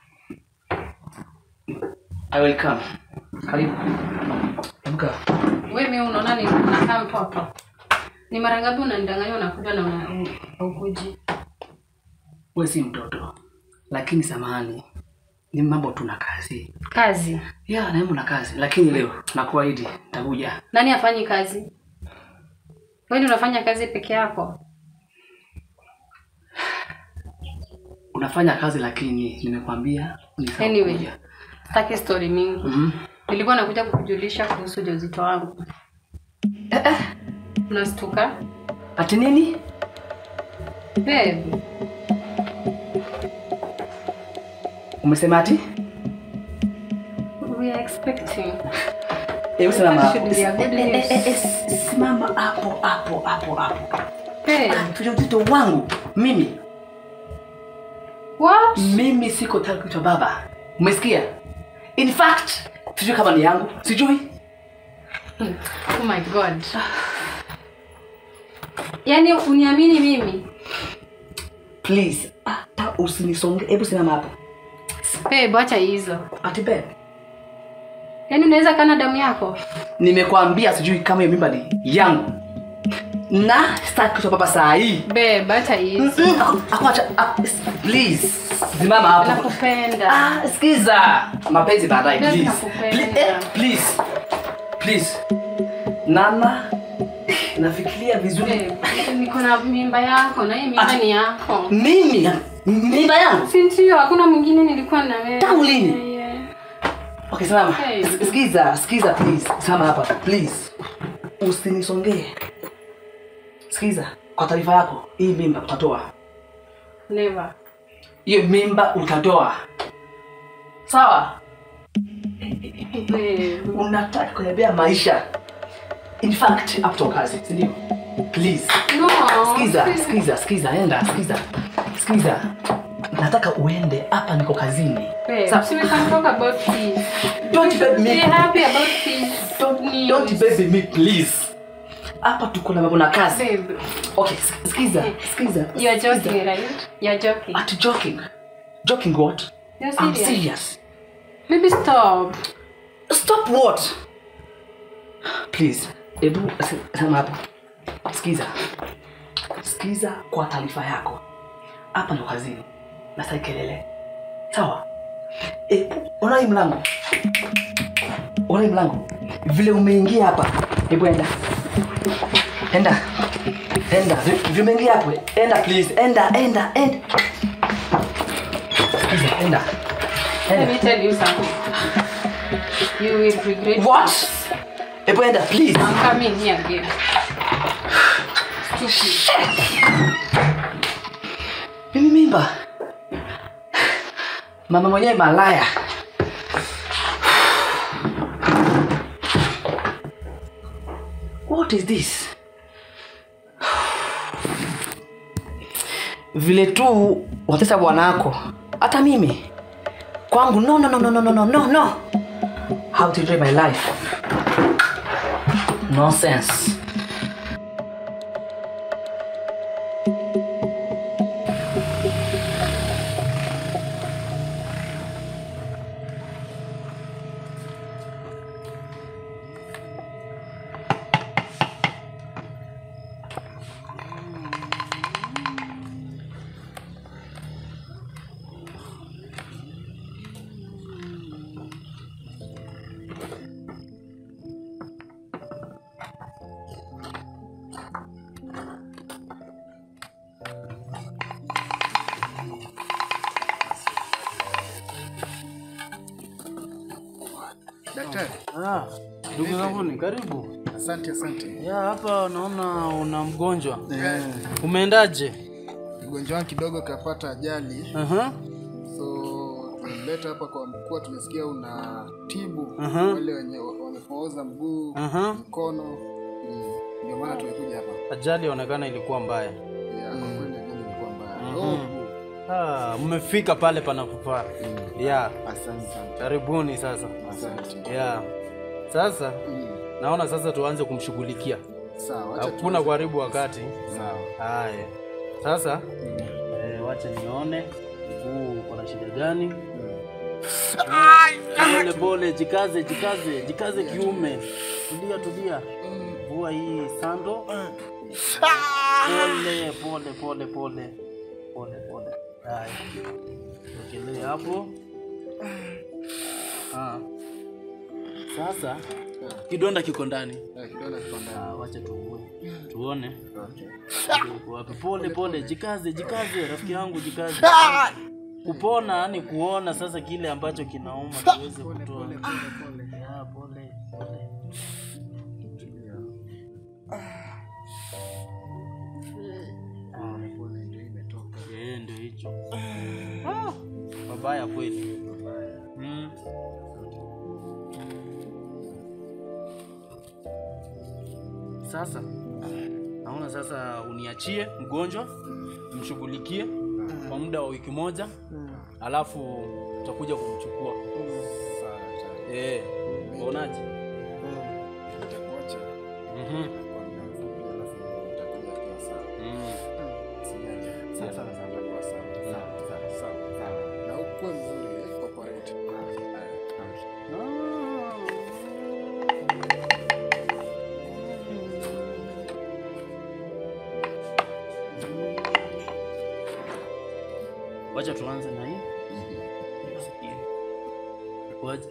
I will come. Karibu. Amka. Wewe mimi unaona ni nakaa mtoto. Ni mara ngapi unanidanganya unakuja na una- haukuji? Wewe si mtoto. Lakini samahani. Ni mambo tu na kazi. Kazi. Ya, na na kazi. Lakini leo nakuahidi nitakuja. Nani afanyi kazi? Wewe ndio unafanya kazi peke yako? Unafanya kazi lakini nimekwambia ni sawa Anyway, kuja. sitaki story mingi. Mhm. Nilikuwa nakuja kukujulisha kuhusu ujauzito wangu. Eh eh. Unastuka? Ati nini? Babe, Umesema ati? we are expecting. Hebu simama hapo. Should be a good Eh, eh, news. eh, eh, Simama hapo hapo hapo hapo. Babe, Ujauzito wangu mimi what? mimi siko tayari kuitwa baba. Umesikia? In fact, sijui kama ni yangu. Sijui. Oh my god. Yaani uniamini mimi? Please, hata usinisonge. Hebu simama hapo. Babe, acha hizo. Ati babe, Yaani unaweza kana damu yako? nimekwambia sijui kama hiyo mimba ni yangu. Na sitaki kuitwa baba saa hii. Babe, acha hizo. Mm, aku- aku acha- ah, please, simama hapo. Nakupenda. Ah, sikiza. Mapenzi baadaye, Babe, please. nakupenda. Pli- eh, Please. Please. Nana, nafikiria vizuri. Babe, niko na mimba yako na hii mimba ni yako. Mimi mimba yangu. Si ndio? Hakuna mwingine nilikuwa na wewe. Tangu lini? Yeah. Okay, simama. Hey. Sikiza, sikiza please. Simama hapa, please. Usinisongee. Sikiza, kwa taarifa yako, hii mimba utatoa. Never. Hiyo mimba utatoa. Sawa? Babe. Unataka kuniambia maisha. In fact, up to kazi, si ndio? Please. No. Sikiza, sikiza, sikiza, enda, sikiza. Sikiza. Nataka uende hapa niko kazini. Babe, Sa- so we can talk about this. Don't baby me. Be happy about this. Don't, news. don't baby me please. Hapa tuko na mambo na kazi. Babe, Okay, sk- sikiza, sikiza. you are joking, right? You are joking. At joking. Joking what? You're I'm serious. serious. Baby, stop. Stop what? Please. Ebu s- sema hapo. Sikiza. Sikiza kwa taarifa yako. Hapa ndo kazini. Na sai kelele. Sawa? Ebu ona hii mlango. Ona hii mlango. Vile umeingia hapa. Ebu enda. Enda. Enda. Vi- Vile umeingia hapo. Enda please. Enda, enda, enda. Sikiza, enda. Let Enda. me tell you something. You will regret. What? Ebu enda please. I'm coming here again. Mimi mimba. Mama mwenyewe malaya. What is this? Vile tu watesa bwanako. Hata mimi. Kwangu no no no no no no no no no. How to enjoy my life? Nonsense. Daktari. Ah, ndugu zangu ni karibu. Asante, asante. Ya hapa naona una mgonjwa. Eh. Umeendaje? Mgonjwa wangu kidogo kapata ajali. Aha. So tumemleta hapa kwa mkuu, tumesikia una tibu Aha. wale wenye wamepooza mguu, Aha. mkono. Mm, Ndio maana tumekuja hapa. Ajali yaonekana ilikuwa mbaya. Ya, kwa kweli ajali ilikuwa mbaya. Mhm. Oh, Ah, mmefika pale panapofaa. Ya, asante sana. karibuni sasa. Asante. Ya. Sasa naona sasa tuanze kumshughulikia. Sawa, acha hakuna kuharibu wakati. Sawa. Haya, sasa eh, wacha nione huu uko na shida gani? Pole pole, jikaze, jikaze, jikaze kiume. Tulia, tulia. Vua hii sando. Pole pole pole pole pole pole. Haya, wekelee hapo. Ah. Sasa kidonda kiko ndani. Eh, kidonda kiko ndani. Ah, wacha tuone. Tuone. Uko wapi? Pole pole, jikaze, jikaze rafiki yangu, jikaze. Kupona ni kuona sasa kile ambacho kinauma tuweze kutoa. Ya, pole pole. Ah, eh, ndio hicho. Ah, Mabaya kweli. Mm. Sasa naona sasa uniachie mgonjwa, mshughulikie kwa muda wa wiki moja, alafu utakuja kumchukua. Eh, unaonaje? Nitakuacha Mhm. kwa muda mfupi, alafu utakuja ukiwa sawa. Mm. Usijali. Sawa, Sasa sawa, sawa. utakuwa sawa. Sawa, sawa. Sawa, sawa. Na ukuwe mzuri, eh, operate. Haya, haya. Wacha tuanze na hii. Nisikie. Wacha.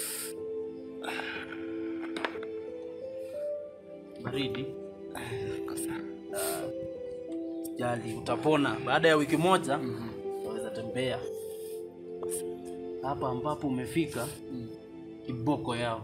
Baridi. Ah, Jali, utapona baada ya wiki moja. Utaweza tembea hapa ambapo umefika, kiboko yao.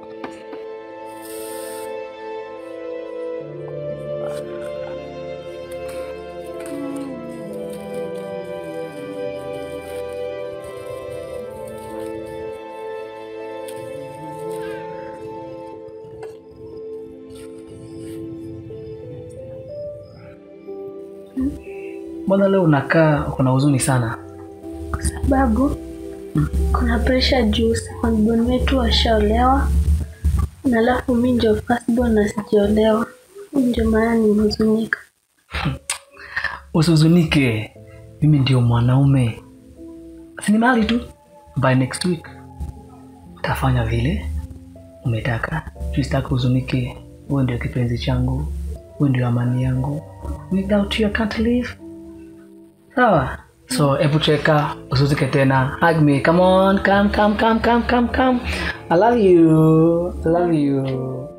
Mbona leo unakaa uko na huzuni sana? sababu kuna presha juu secondborn wetu washaolewa na alafu mi ndio firstborn na sijaolewa ndio maana nimehuzunika Usihuzunike, mimi ndio mwanaume, sini mali tu. By next week tafanya vile umetaka. Sitaki huzunike, wewe ndio kipenzi changu, wewe ndio amani yangu. Without you I can't live. Sawa? So hebu cheka, usihuzunike tena. Hug me, come on, come, come, come, come, come, come. I love you, I love you.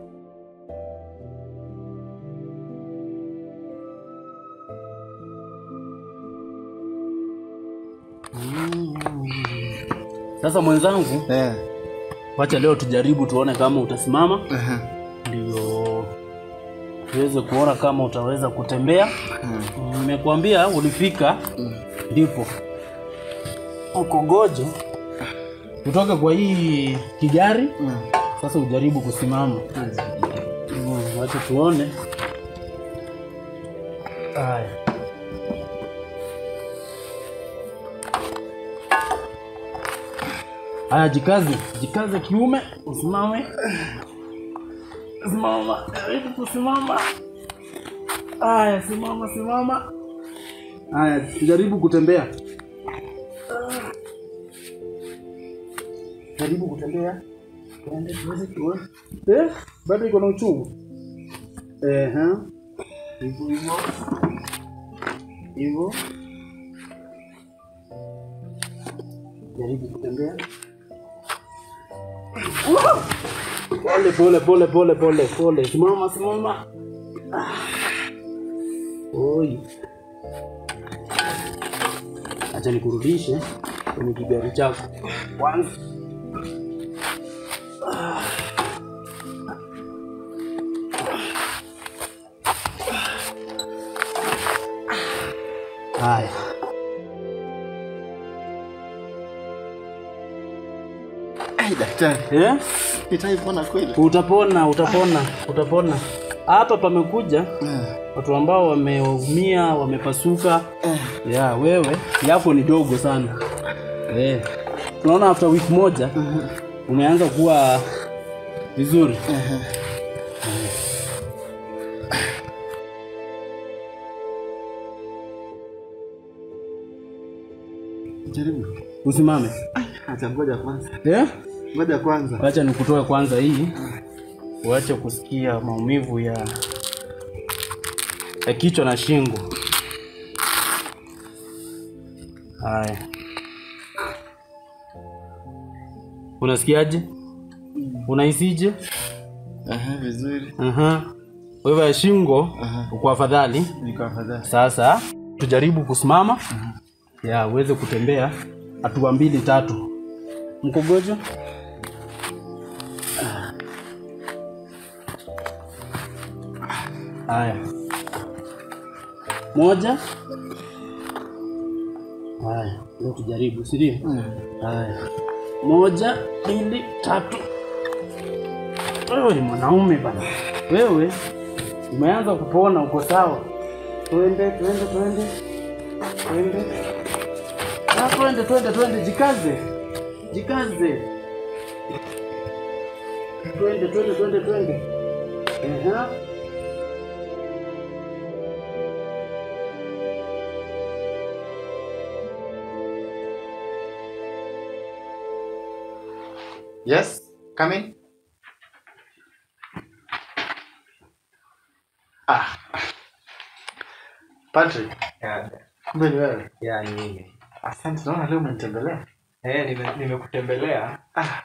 Sasa mwenzangu, Eh, wacha leo tujaribu tuone kama utasimama, aha. ndio tuweze kuona kama utaweza kutembea. Nimekuambia ulifika, ndipo ukogoje kutoka kwa hii kigari. Sasa ujaribu kusimama. Mm, Wacha tuone. Haya. Haya, jikaze, jikaze kiume, usimame. Simama, karibu kusimama. Haya, simama, simama. Haya, jaribu kutembea. Jaribu kutembea. Tuende tuweze tuone. Eh, bado iko na uchungu. Eh, ha. Hivyo hivyo. Hivyo. Jaribu kutembea. Pole pole pole pole pole pole. Simama simama. Ah. Oi. Acha nikurudishe kwenye kigari chako kwanza. Ah. Haya. Ai, daktari, Eh? nitaipona kweli? Utapona, utapona, utapona. Hapa pamekuja watu ambao wameumia, wamepasuka. Ya, wewe yako ni dogo sana. Eh. Tunaona after wiki moja umeanza kuwa vizuri. Jaribu. Usimame. Acha ngoja kwanza. Eh? Ngoja kwanza. Wacha nikutoe kwanza hii. Uache kusikia maumivu ya ya kichwa na shingo. Haya. Unasikiaje? Unahisije? Aha, vizuri. Aha. Wewe ya shingo uko afadhali. Niko afadhali. Sasa tujaribu kusimama ya uweze kutembea hatua mbili tatu. Mkogojo. Haya, moja. Haya, ndio tujaribu, si ndio? Haya, moja, mbili, tatu. Wewe ni mwanaume bana, wewe umeanza kupona, uko sawa. Twende, twende, twende, twende, Ah, twende, twende, twende, jikaze, jikaze, twende, twende, twende, twende. Ehe. Yes, come in. Ah. Patrick. Kumbe ni wewe. Ya, ni mimi. Asante, naona leo umenitembelea. Eh, nime- nimekutembelea. Ah.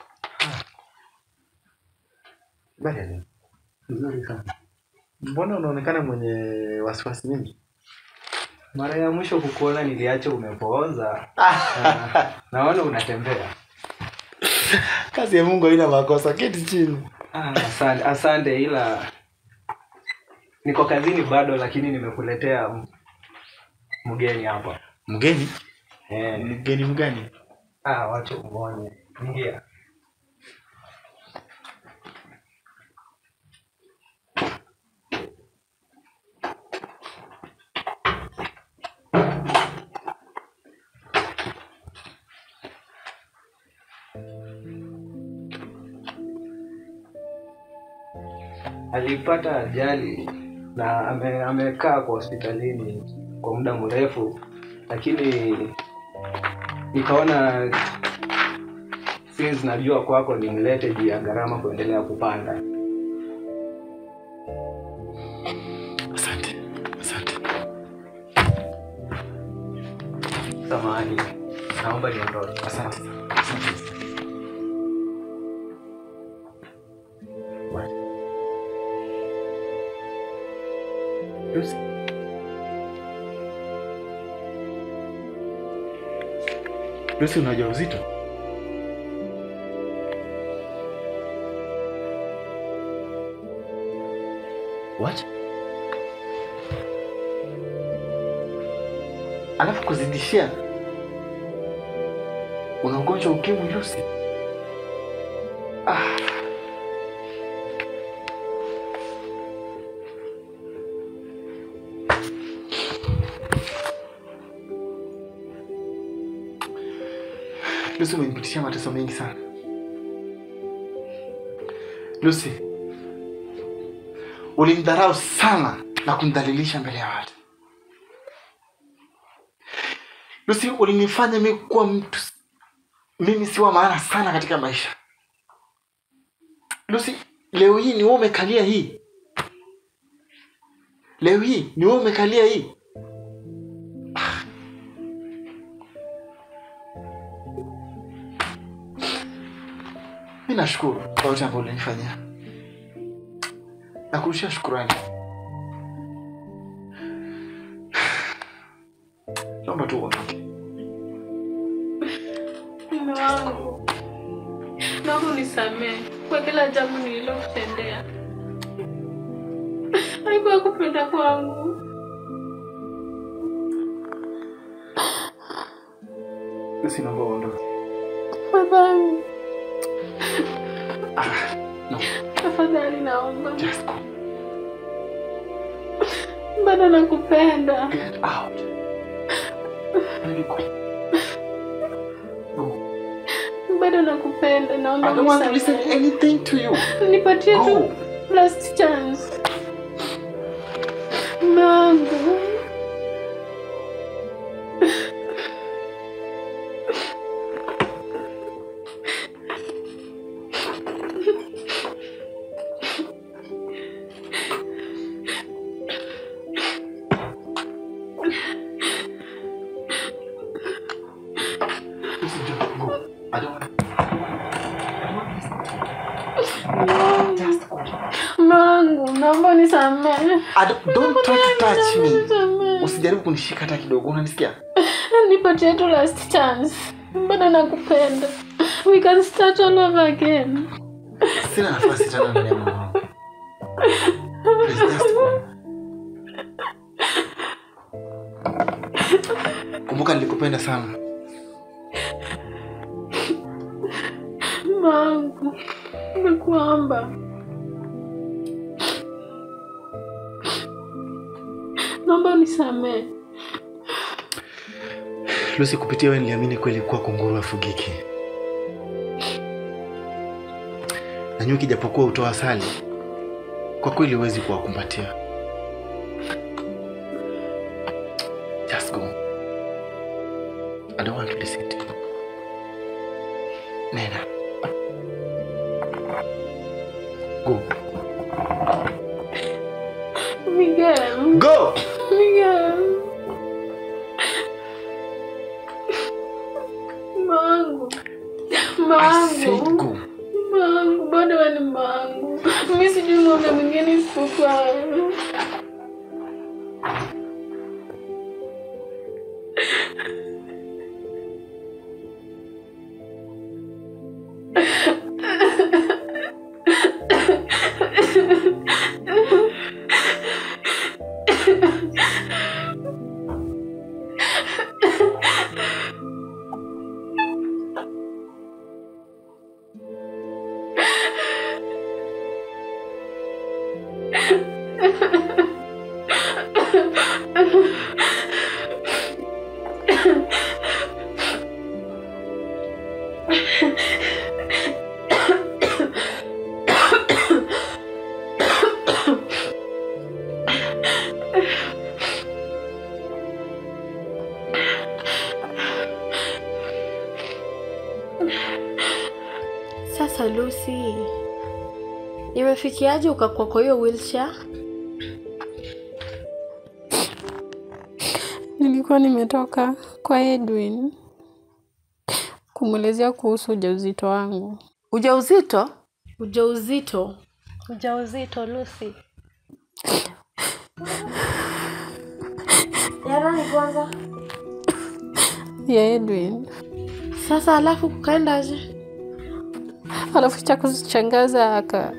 Bali leo. Nzuri sana. Mbona unaonekana mwenye wasiwasi mingi? Mara ya mwisho kukuona niliacha umepooza. Ah, naona unatembea. Kazi ya Mungu haina makosa. Keti chini. Ah, asante, asante ila niko kazini bado lakini nimekuletea m- mgeni hapa. Mgeni? Eh. Mgeni mgani? Ah, wacha umuone. Ingia. alipata ajali na ame, amekaa kwa hospitalini kwa muda mrefu, lakini nikaona since najua kwako nimlete juu ya gharama kuendelea kupanda. Asante. Asante. Samahani, naomba niondoke. Asante. Asante. Lucy. Lucy una ujauzito? What? Alafu kuzidishia una ugonjwa wa ukimwi Lucy? Ah. Lucy umenipitishia mateso mengi sana. Lucy, ulimdharau sana na kumdhalilisha mbele ya watu. Lucy, ulinifanya mimi kuwa mtu mimi si wa maana sana katika maisha. Lucy, leo hii ni wewe umekalia hii. Leo hii ni wewe umekalia hii. mi nashukuru kwa yote ambayo ulinifanyia na kurushia shukurani naomba tu uondoke Mume wangu, naomba unisamehe kwa kila jambo nililokutendea. Haikuwa kupenda kwangu. Lucy, naomba uondoke Tafadhali, no tafadhali naomba. just go Bado nakupenda. get out Baby, go. Bado nakupenda. Naomba I don't want to unisamehe. listen anything to you Nipatie tu Go. last chance. Mume wangu. Mangu, naomba nisamehe. Ad- don't try to touch me. Usijaribu kunishika hata kidogo, unanisikia? Nipatie tu last chance. Bado nakupenda. We can start all over again. Sina nafasi tena ndani ya moyo wangu. Please, just go. Kumbuka nilikupenda sana. Mangu, nakuomba. Naomba unisamehe. Lucy, kupitia wewe niliamini kweli kuwa kunguru afugiki, na nyuki japokuwa hutoa asali, kwa kweli huwezi kuwakumbatia. Just go. I don't want to listen to you. Nena. Go. Miguel. Go. Miguel. Mangu. I said Mangu. go. Mangu, bado wewe ni mangu. Mimi sijui ng'ombe mwingine isipokuwa wewe. Sasa Lucy, imefikiaje ukakuwa kwa hiyo wheelchair? Nilikuwa nimetoka kwa Edwin kumwelezea kuhusu ujauzito wangu. Ujauzito? Ujauzito? Ujauzito Lucy. Ya nani kwanza? Ya Edwin. Sasa alafu kukaendaje? Alafu cha kushangaza aka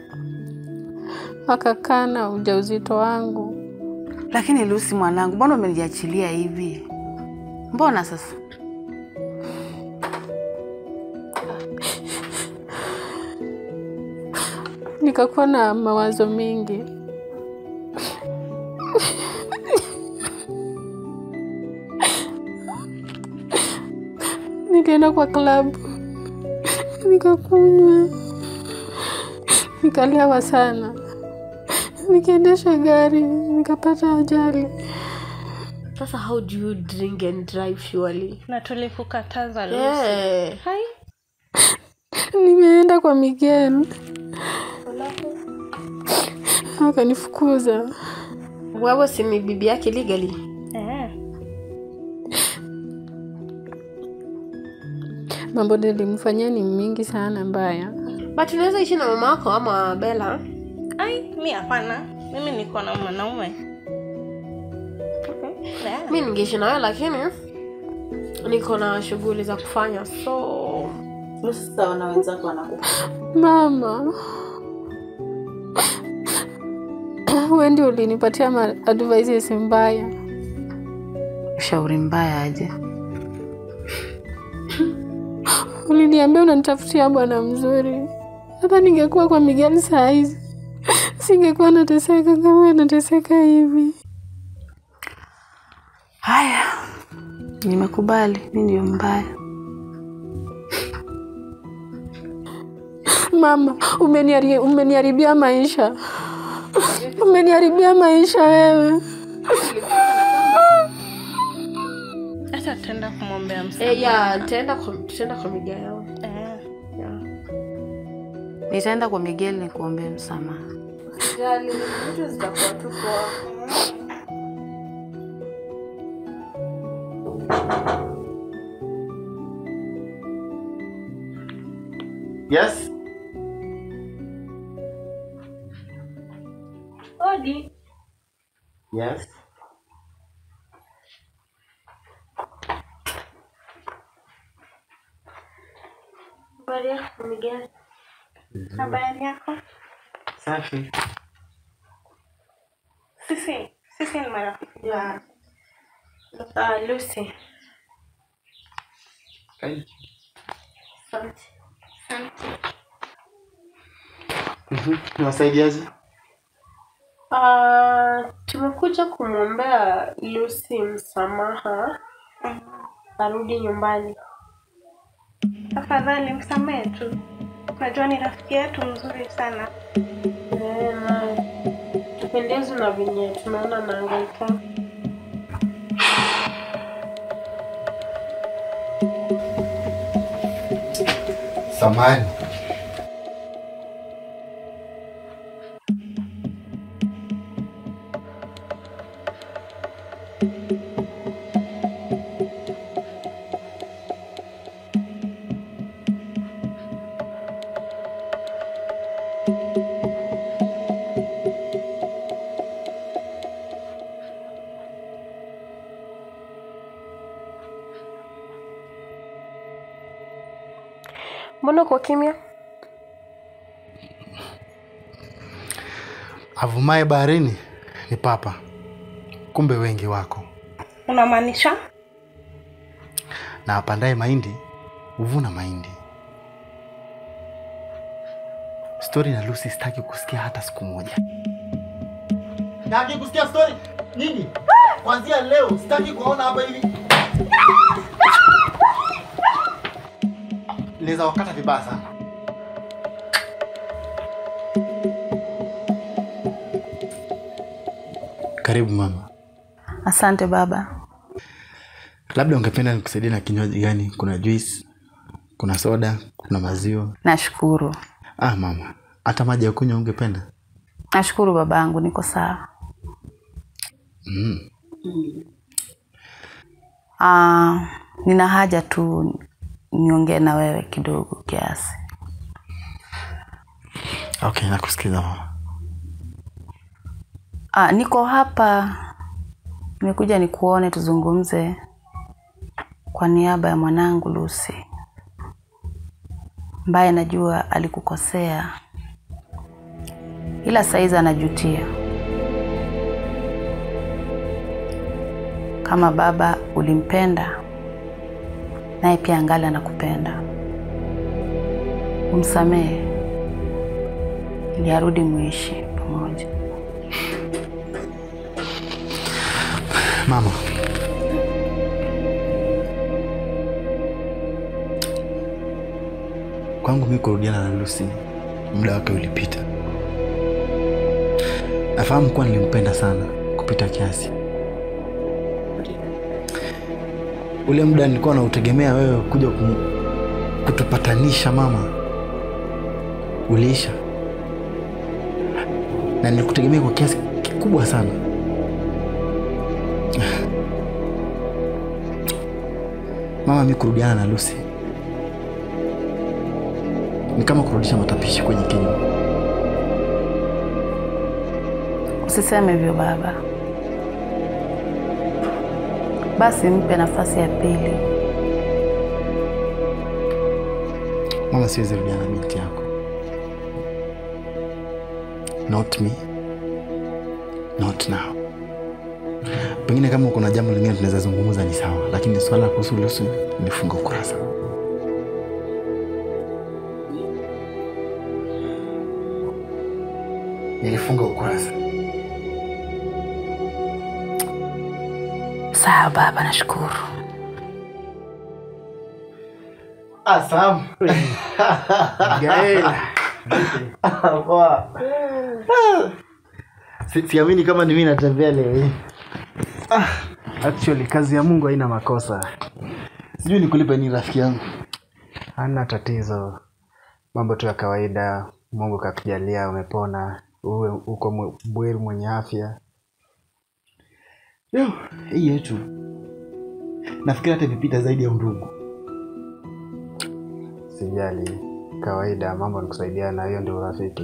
akakana ujauzito wangu. Lakini Lucy mwanangu, mbona umeniachilia hivi? Mbona sasa? Nikakuwa na mawazo mengi. Nikaenda kwa klabu nikakunywa, nikalewa sana, nikiendesha gari nikapata ajali. Sasa how do you drink and drive surely? na tulikukataza Lucy. Yeah. Hai. Nimeenda kwa Miguel akanifukuza. Wewe si ni bibi yake legally? Eh. Mambo nilimfanyia ni mingi sana mbaya. But unaweza ishi na mama yako ama Bella? Ai, mi hapana. Mimi niko na mwanaume. Yeah. Mi ningeishi na wewe lakini niko na shughuli za kufanya so Sasa wana wenzako wanakufa. Mama, wewe ndio ulinipatia ma advices mbaya. Ushauri mbaya aje? Uliniambia unanitafutia bwana mzuri. Hata ningekuwa kwa Miguel saa hizi singekuwa nateseka kama nateseka hivi. Haya, nimekubali, mi ndio mbaya. Mama, umeniari- umeniharibia maisha, umeniharibia maisha wewe. Acha tutaenda kumwombea msamaha. eh, ya tutaenda kwa tutaenda kwa Miguel. Eh. Yeah. Nitaenda kwa Miguel nikuombee msamaha. Jali, vitu zitakuwa tu poa. Yes? Odi. Yes. Habari yako Miguel? Habari yako? Safi. Sisi, sisi ni marafiki wa Uh, Lucy. Karibu. Asante. Asante. Mhm. Niwasaidiaje? Uh, tumekuja kumwombea Lucy msamaha arudi nyumbani. Tafadhali msamehe tu. Unajua ni rafiki yetu mzuri sana. Eh, na tupendezwe na venye tunaona naangaika. Samani. Mbona uko kimya? Avumaye baharini ni papa, kumbe wengi wako, Unamaanisha? na apandaye mahindi huvuna mahindi. Stori na Lucy sitaki kusikia hata siku moja. Sitaki kusikia story nyingi. Kuanzia leo sitaki kuona hapa hivi. Naweza wakata vibaya sana. Karibu mama. Asante baba. Labda ungependa nikusaidie na kinywaji gani? Kuna juice, kuna soda, kuna maziwa. Nashukuru, Ah mama, hata maji ya kunywa ungependa? nashukuru babangu, niko sawa. Mm. Ah, nina haja tu niongee na wewe kidogo kiasi. Okay, nakusikiza mama. Ah, niko hapa, nimekuja nikuone tuzungumze kwa niaba ya mwanangu Lucy ambaye najua alikukosea, ila saizi anajutia. Kama baba ulimpenda, naye pia angali anakupenda. Umsamehe ili arudi muishi pamoja. Mama, kwangu mimi kurudiana na Lucy, muda wake ulipita. Nafahamu kuwa nilimpenda sana kupita kiasi. Ule muda nilikuwa nautegemea wewe kuja kum, kutupatanisha mama, uliisha, na nilikutegemea kwa kiasi kikubwa sana. Mama, mi kurudiana na Lucy ni kama kurudisha matapishi kwenye kinywa. Usiseme hivyo baba. Basi mpe nafasi ya pili. Mama, siwezi rudiana na binti yako. Not me. Not now. Pengine kama kuna jambo lingine tunaweza zungumza ni sawa, lakini swala la kuhusu Lucy nilifunga ukurasa. Nilifunga ukurasa. Sawa baba, nashukuru. Asam. Gael. Poa. Si- Siamini kama ni mimi natembea leo hii. Actually, kazi ya Mungu haina makosa. Sijui nikulipe nini rafiki yangu. Hana tatizo, mambo tu ya kawaida. Mungu kakujalia, umepona, uwe uko mwe- bweri mwenye afya. Yo, hii yetu. Nafikiri hata imepita zaidi ya undugu. Sijali, kawaida, mambo ni kusaidiana, hiyo ndio urafiki.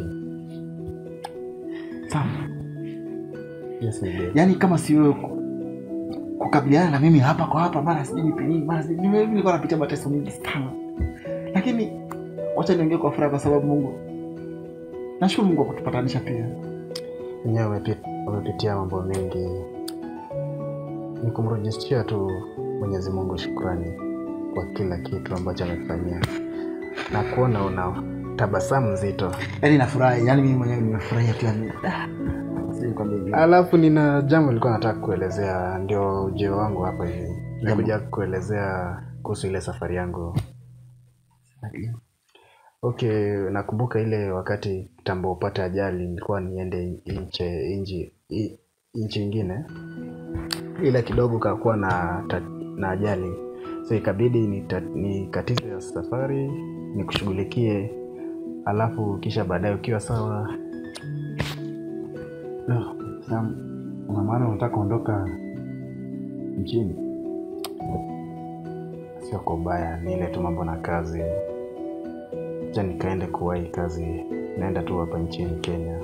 Sam, Yes, Miguel. yaani kama si wewe ku- kukabiliana na mimi hapa kwa hapa, mara sijui nipe nini, mara sijui mimi nilikuwa napitia mateso mengi sana, lakini wacha niongee kwa furaha, kwa sababu Mungu, nashukuru Mungu kwa kutupatanisha pia. Mwenyewe umepi- umepitia mambo mengi, ni kumrejeshia tu Mwenyezi Mungu shukrani kwa kila kitu ambacho amekufanyia na kuona una tabasamu nzito. Yaani nafurahi, yaani mimi mwenyewe nimefurahia pia mimi. Ah, sijui nikwambie vipi. Alafu nina jambo nilikuwa nataka kuelezea, ndio ujio wangu hapa hivi. Nikuja kuelezea kuhusu ile safari yangu. Okay, nakumbuka ile wakati kitambo upate ajali, nilikuwa niende nche nchi i- nchi ingine, ila kidogo kakuwa na, ta- na ajali, so ikabidi nita- nikatize ya safari nikushughulikie, alafu kisha baadaye ukiwa sawa No, Sam, una maana unataka kuondoka nchini? sio kwa ubaya, ni ile tu mambo na kazi. Acha nikaende kuwahi kazi, naenda tu hapa nchini Kenya.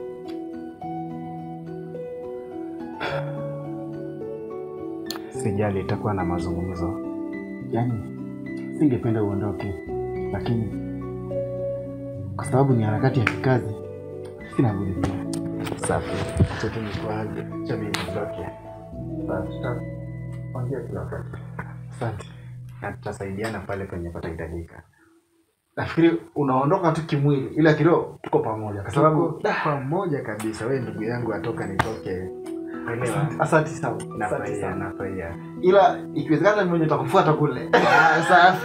Sijali, itakuwa na mazungumzo. Yaani singependa uondoke, lakini kwa sababu ni harakati ya kikazi, sina budi pia. Safi, acha tu nikuage, acha mimi nitoke. Safi, tutaongea kila wakati. Asante, na tutasaidiana pale penye patahitajika. Nafikiri unaondoka tu kimwili, ila kiroho tuko pamoja, kwa sababu Tuko pamoja kabisa. Wewe ndugu yangu, atoka nitoke. Elewa. asante sana, asante Nafurahia, sana. nafurahia. ila ikiwezekana mimi mwenyewe nitakufuata kule. Ah, Safi.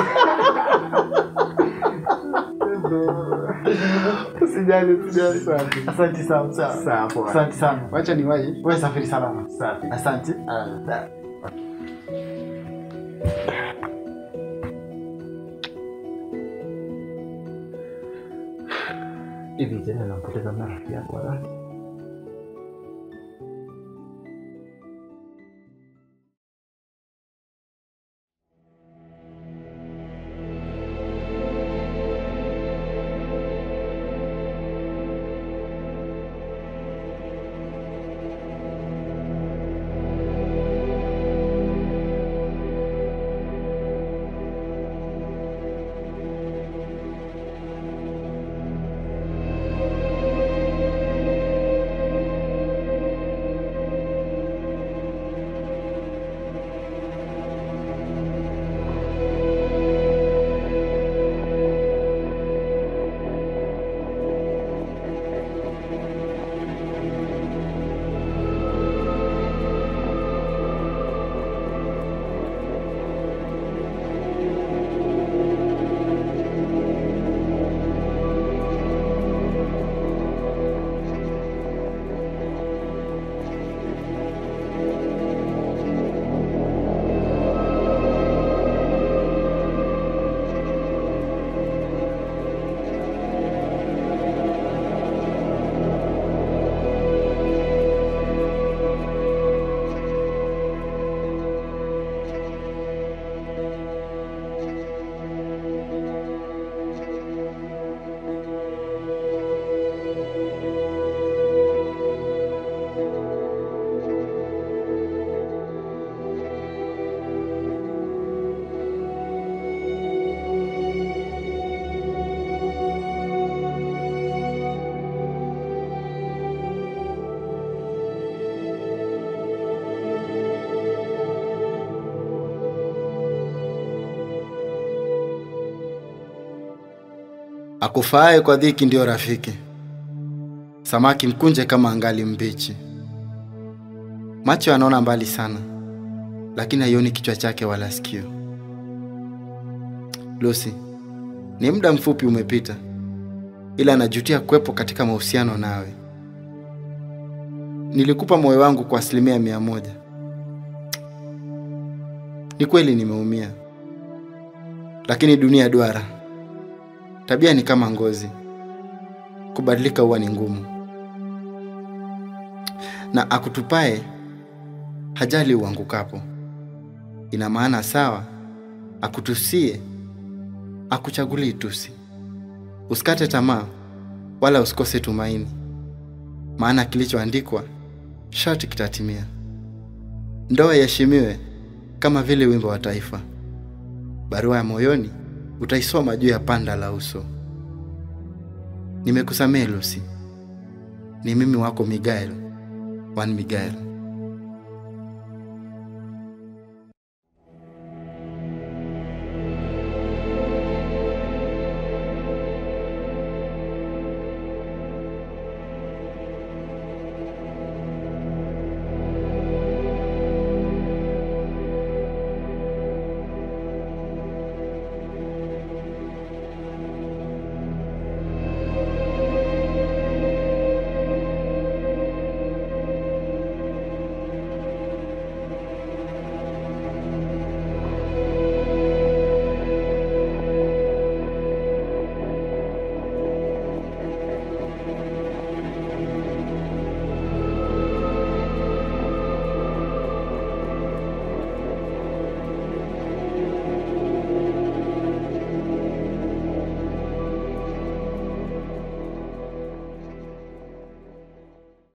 Usijali, usijali. Safi. Asante sana. sawa. Sawa, poa. Asante sana. Wacha niwahi. Wewe safiri salama. Safi. Asante. Hivi tena nampoteza mara rafiki yako wapi? Akufaaye kwa dhiki ndiyo rafiki. Samaki mkunje kama angali mbichi. Macho yanaona mbali sana, lakini haioni kichwa chake wala sikio. Lucy, ni muda mfupi umepita, ila najutia kuwepo katika mahusiano nawe. Nilikupa moyo wangu kwa asilimia mia moja. Ni kweli nimeumia, lakini dunia duara. Tabia ni kama ngozi, kubadilika huwa ni ngumu, na akutupae hajali uangukapo. Ina maana sawa akutusie, akuchagulii tusi. Usikate tamaa wala usikose tumaini, maana kilichoandikwa sharti kitatimia. Ndoa iheshimiwe kama vile wimbo wa taifa. Barua ya moyoni utaisoma juu ya panda la uso. Nimekusamehe Lucy. Ni mimi wako Miguel, Juan Miguel.